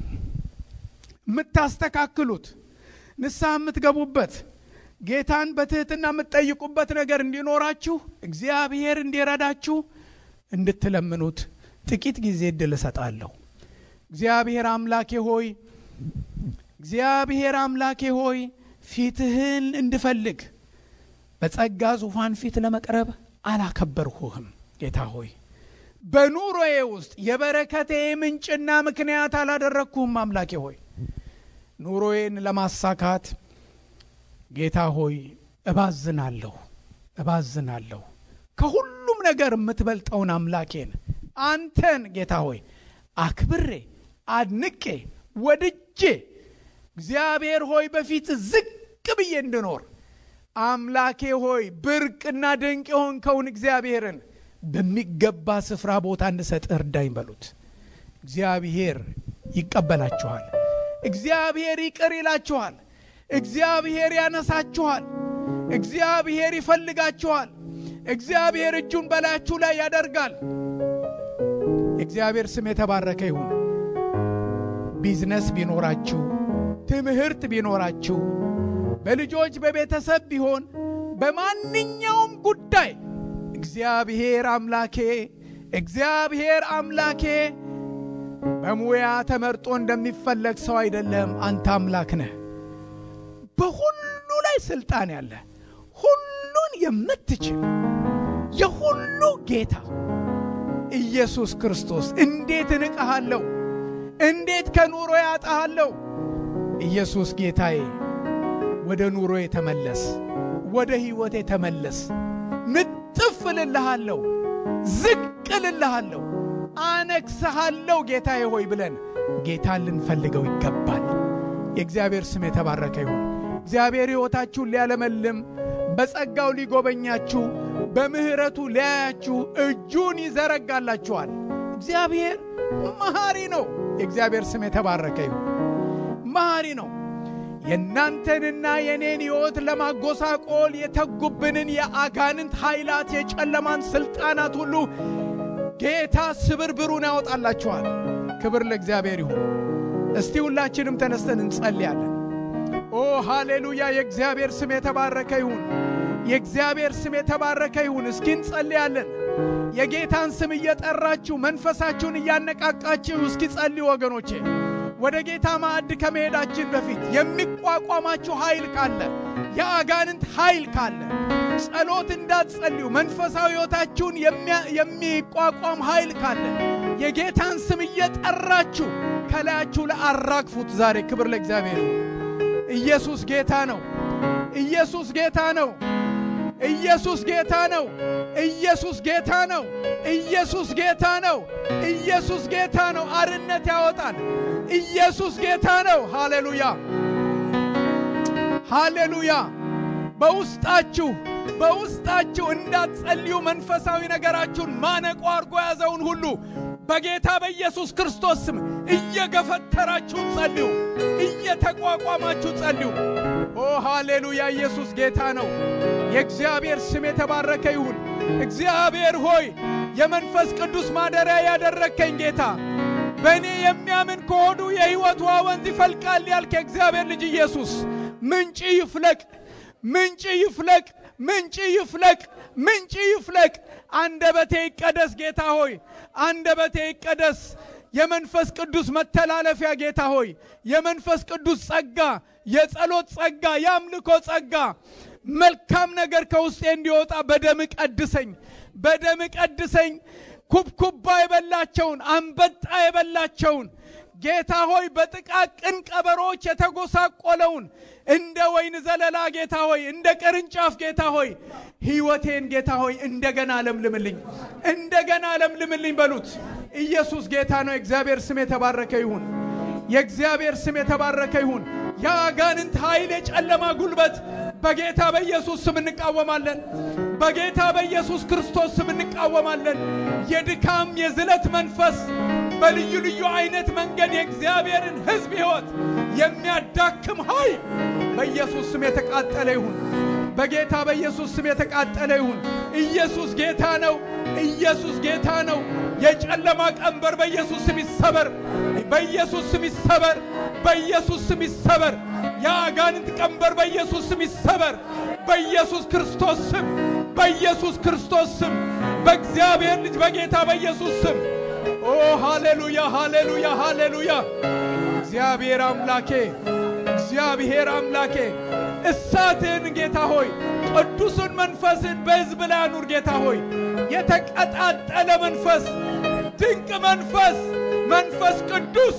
የምታስተካክሉት ንስሐ የምትገቡበት ጌታን በትህትና የምትጠይቁበት ነገር እንዲኖራችሁ እግዚአብሔር እንዲረዳችሁ እንድትለምኑት ጥቂት ጊዜ እድል እሰጣለሁ። እግዚአብሔር አምላኬ ሆይ እግዚአብሔር አምላኬ ሆይ ፊትህን እንድፈልግ በጸጋ ዙፋን ፊት ለመቅረብ አላከበርሁህም። ጌታ ሆይ በኑሮዬ ውስጥ የበረከቴ ምንጭና ምክንያት አላደረግኩህም። አምላኬ ሆይ ኑሮዬን ለማሳካት ጌታ ሆይ እባዝናለሁ እባዝናለሁ። ከሁሉም ነገር የምትበልጠውን አምላኬን አንተን ጌታ ሆይ አክብሬ አድንቄ ወድጄ እግዚአብሔር ሆይ በፊት ዝቅ ብዬ እንድኖር አምላኬ ሆይ ብርቅና ድንቅ የሆንከውን እግዚአብሔርን በሚገባ ስፍራ ቦታ እንድሰጥ እርዳኝ በሉት። እግዚአብሔር ይቀበላችኋል። እግዚአብሔር ይቅር ይላችኋል። እግዚአብሔር ያነሳችኋል። እግዚአብሔር ይፈልጋችኋል። እግዚአብሔር እጁን በላያችሁ ላይ ያደርጋል። የእግዚአብሔር ስም የተባረከ ይሁን። ቢዝነስ ቢኖራችሁ፣ ትምህርት ቢኖራችሁ፣ በልጆች በቤተሰብ ቢሆን በማንኛውም ጉዳይ እግዚአብሔር አምላኬ እግዚአብሔር አምላኬ በሙያ ተመርጦ እንደሚፈለግ ሰው አይደለም። አንተ አምላክ ነህ። በሁሉ ላይ ስልጣን ያለ ሁሉን የምትችል የሁሉ ጌታ ኢየሱስ ክርስቶስ እንዴት እንቅሃለሁ? እንዴት ከኑሮ ያጣሃለሁ? ኢየሱስ ጌታዬ ወደ ኑሮ የተመለስ ወደ ሕይወት የተመለስ እጥፍ እልልሃለሁ፣ ዝቅ እልልሃለሁ፣ አነግሥሃለሁ ጌታዬ ሆይ ብለን ጌታን ልንፈልገው ይገባል። የእግዚአብሔር ስም የተባረከ ይሁን። እግዚአብሔር ሕይወታችሁን ሊያለመልም በጸጋው ሊጎበኛችሁ በምሕረቱ ሊያያችሁ እጁን ይዘረጋላችኋል። እግዚአብሔር መሐሪ ነው። የእግዚአብሔር ስም የተባረከ ይሁን። መሐሪ ነው። የእናንተንና የኔን ሕይወት ለማጎሳቆል የተጉብንን የአጋንንት ኃይላት፣ የጨለማን ሥልጣናት ሁሉ ጌታ ስብርብሩን ያወጣላችኋል። ክብር ለእግዚአብሔር ይሁን። እስቲ ሁላችንም ተነስተን እንጸልያለን። ኦ ሃሌሉያ! የእግዚአብሔር ስም የተባረከ ይሁን። የእግዚአብሔር ስም የተባረከ ይሁን። እስኪ እንጸልያለን። የጌታን ስም እየጠራችሁ መንፈሳችሁን እያነቃቃችሁ እስኪ ጸልዩ ወገኖቼ። ወደ ጌታ ማዕድ ከመሄዳችን በፊት የሚቋቋማችሁ ኃይል ካለ፣ የአጋንንት ኃይል ካለ ጸሎት እንዳትጸልዩ መንፈሳዊ ሕይወታችሁን የሚቋቋም ኃይል ካለ የጌታን ስም እየጠራችሁ ከላያችሁ ላይ አራግፉት። ዛሬ ክብር ለእግዚአብሔር ይሁን። ኢየሱስ ጌታ ነው። ኢየሱስ ጌታ ነው። ኢየሱስ ጌታ ነው። ኢየሱስ ጌታ ነው። ኢየሱስ ጌታ ነው። ኢየሱስ ጌታ ነው። አርነት ያወጣል። ኢየሱስ ጌታ ነው። ሃሌሉያ ሃሌሉያ። በውስጣችሁ በውስጣችሁ እንዳትጸልዩ መንፈሳዊ ነገራችሁን ማነቆ አድርጎ ያዘውን ሁሉ በጌታ በኢየሱስ ክርስቶስ ስም እየገፈተራችሁ ጸልዩ፣ እየተቋቋማችሁ ጸልዩ። ኦ ሃሌሉያ! ኢየሱስ ጌታ ነው። የእግዚአብሔር ስም የተባረከ ይሁን። እግዚአብሔር ሆይ የመንፈስ ቅዱስ ማደሪያ ያደረግከኝ ጌታ በእኔ የሚያምን ከሆዱ የሕይወት ውሃ ወንዝ ይፈልቃል ያልክ የእግዚአብሔር ልጅ ኢየሱስ ምንጭ ይፍለቅ፣ ምንጭ ይፍለቅ፣ ምንጭ ይፍለቅ፣ ምንጭ ይፍለቅ። አንደበቴ ይቀደስ ጌታ ሆይ አንደበቴ ይቀደስ። የመንፈስ ቅዱስ መተላለፊያ ጌታ ሆይ የመንፈስ ቅዱስ ጸጋ፣ የጸሎት ጸጋ፣ የአምልኮ ጸጋ መልካም ነገር ከውስጤ እንዲወጣ በደም ቀድሰኝ፣ በደም ቀድሰኝ። ኩብኩባ የበላቸውን አንበጣ የበላቸውን ጌታ ሆይ በጥቃቅን ቀበሮች የተጎሳቆለውን እንደ ወይን ዘለላ ጌታ ሆይ እንደ ቅርንጫፍ ጌታ ሆይ ሕይወቴን ጌታ ሆይ እንደገና ለምልምልኝ፣ እንደገና ለምልምልኝ በሉት። ኢየሱስ ጌታ ነው። የእግዚአብሔር ስም የተባረከ ይሁን። የእግዚአብሔር ስም የተባረከ ይሁን። የአጋንንት ኃይል፣ የጨለማ ጉልበት በጌታ በኢየሱስ ስም እንቃወማለን። በጌታ በኢየሱስ ክርስቶስ ስም እንቃወማለን። የድካም የዝለት መንፈስ በልዩ ልዩ አይነት መንገድ የእግዚአብሔርን ሕዝብ ሕይወት የሚያዳክም ኃይል በኢየሱስ ስም የተቃጠለ ይሁን። በጌታ በኢየሱስ ስም የተቃጠለ ይሁን። ኢየሱስ ጌታ ነው። ኢየሱስ ጌታ ነው። የጨለማ ቀንበር በኢየሱስ ስም ይሰበር። በኢየሱስ ስም ይሰበር። በኢየሱስ ስም ይሰበር። የአጋንንት ቀንበር በኢየሱስ ስም ይሰበር። በኢየሱስ ክርስቶስ ስም፣ በኢየሱስ ክርስቶስ ስም፣ በእግዚአብሔር ልጅ በጌታ በኢየሱስ ስም። ኦ ሃሌሉያ፣ ሃሌሉያ፣ ሃሌሉያ። እግዚአብሔር አምላኬ እግዚአብሔር አምላኬ እሳትህን ጌታ ሆይ ቅዱሱን መንፈስን በሕዝብ ላይ አኑር ጌታ ሆይ የተቀጣጠለ መንፈስ ድንቅ መንፈስ መንፈስ ቅዱስ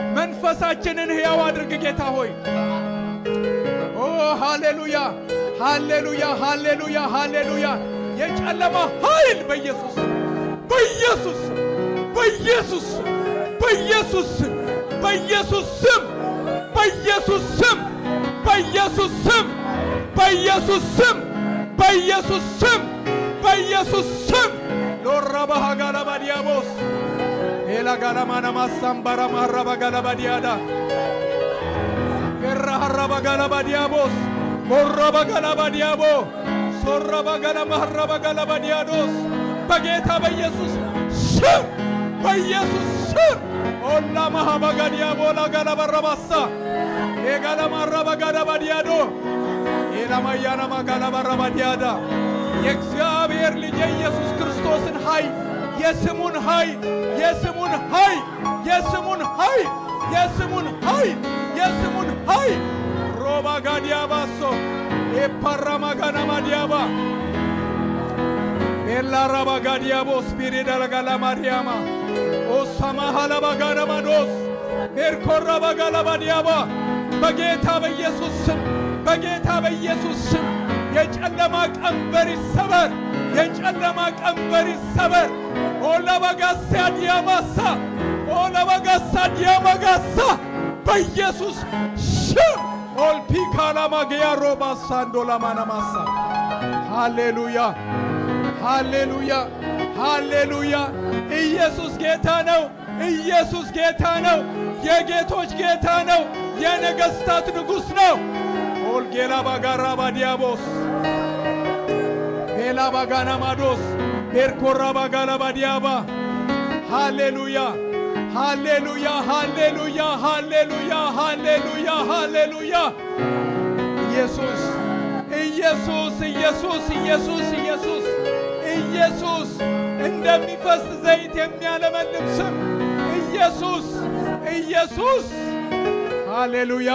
መንፈሳችንን ሕያው አድርግ ጌታ ሆይ ኦ ሃሌሉያ ሃሌሉያ ሃሌሉያ ሃሌሉያ የጨለማ ኃይል በኢየሱስ በኢየሱስ በኢየሱስ በኢየሱስ በኢየሱስ ስም በኢየሱስ ስም በኢየሱስ ስም በኢየሱስ ስም በኢየሱስ ስም በኢየሱስ ስም ሎራባሃ ጋላባ ዲያቦስ ኤላ ጋላማና ማሳምባራ ማራባ ጋላባ ዲያዳ ኤራ ሀራባ ጋላባ ዲያቦስ ቦራባ ጋላባ ዲያቦ ሶራባ ጋላማ ሀራባ ጋላባ ዲያዶስ በጌታ በኢየሱስ ስም በኢየሱስ ስም ኦላ ማሃባጋ ዲያቦላ ጋላባ ረባሳ ኤጋላማ ራባ ጋላባ ዲያዶ ኤላማያናማ ጋላባ ረባ ዲያዳ የእግዚአብሔር ልጅ የኢየሱስ ክርስቶስን ኃይል የስሙን ኃይል የስሙን ኃይል የስሙን ኃይል የስሙን ኃይል የስሙን ኃይል ሮባ ጋዲያባሶ ኤፓራማ ጋናማ ዲያባ ኤላራባ ጋዲያቦ ስፒሪዳ ለጋላ ማርያማ ኦሳማ ሀላባ ጋናማዶስ ሜርኮራባ ጋላባ ዲያባ በጌታ በኢየሱስ ስም በጌታ በኢየሱስ ስም የጨለማ ቀንበር ይሰበር፣ የጨለማ ቀንበር ይሰበር። ኦለበጋሳ ዲያማሳ ኦለበጋሳ ዲያመጋሳ በኢየሱስ ስም ኦልፒካላማግያ ሮባሳ እንዶላማናማሳ ሃሌሉያ ሃሌሉያ ሃሌሉያ! ኢየሱስ ጌታ ነው። ኢየሱስ ጌታ ነው። የጌቶች ጌታ ነው። የነገሥታት ንጉሥ ነው። ኦልጌላ ባጋራ ባዲያቦስ ቤላ ባጋና ማዶስ ቤርኮራ ባጋላ ባዲያባ ሃሌሉያ ሃሌሉያ ሃሌሉያ ሃሌሉያ ሃሌሉያ ሃሌሉያ ኢየሱስ ኢየሱስ ኢየሱስ ኢየሱስ ኢየሱስ ኢየሱስ እንደሚፈስ ዘይት የሚያለመልም ስም ኢየሱስ ኢየሱስ ሃሌሉያ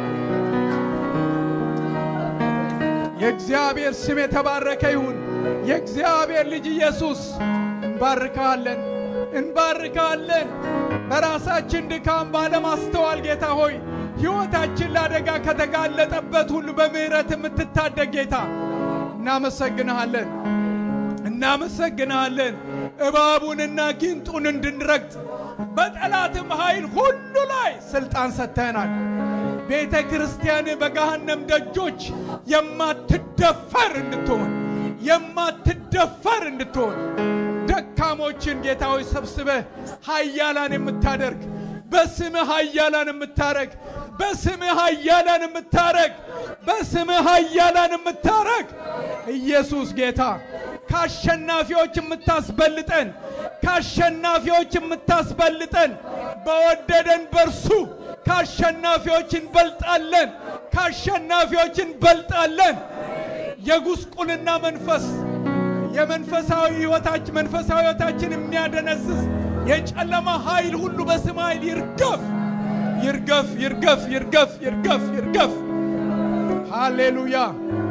የእግዚአብሔር ስም የተባረከ ይሁን። የእግዚአብሔር ልጅ ኢየሱስ እንባርካለን፣ እንባርካለን። በራሳችን ድካም ባለማስተዋል ጌታ ሆይ ሕይወታችን ለአደጋ ከተጋለጠበት ሁሉ በምሕረት የምትታደግ ጌታ እናመሰግንሃለን፣ እናመሰግንሃለን። እባቡንና ጊንጡን እንድንረግጥ በጠላትም ኃይል ሁሉ ላይ ሥልጣን ሰጥተናል። ቤተ ክርስቲያን በገሃነም ደጆች የማትደፈር እንድትሆን የማትደፈር እንድትሆን ደካሞችን ጌታዊ ሰብስበህ ኃያላን የምታደርግ በስምህ ኃያላን የምታረግ በስምህ ኃያላን የምታረግ በስምህ ኃያላን የምታረግ ኢየሱስ ጌታ ከአሸናፊዎች የምታስበልጠን ከአሸናፊዎች የምታስበልጠን በወደደን በርሱ ከአሸናፊዎች እንበልጣለን፣ ከአሸናፊዎች እንበልጣለን። የጉስቁልና መንፈስ የመንፈሳዊ ሕይወታችን መንፈሳዊ ሕይወታችን የሚያደነዝዝ የጨለማ ኃይል ሁሉ በስም ኃይል ይርገፍ ይርገፍ ይርገፍ ይርገፍ ይርገፍ ይርገፍ። ሃሌሉያ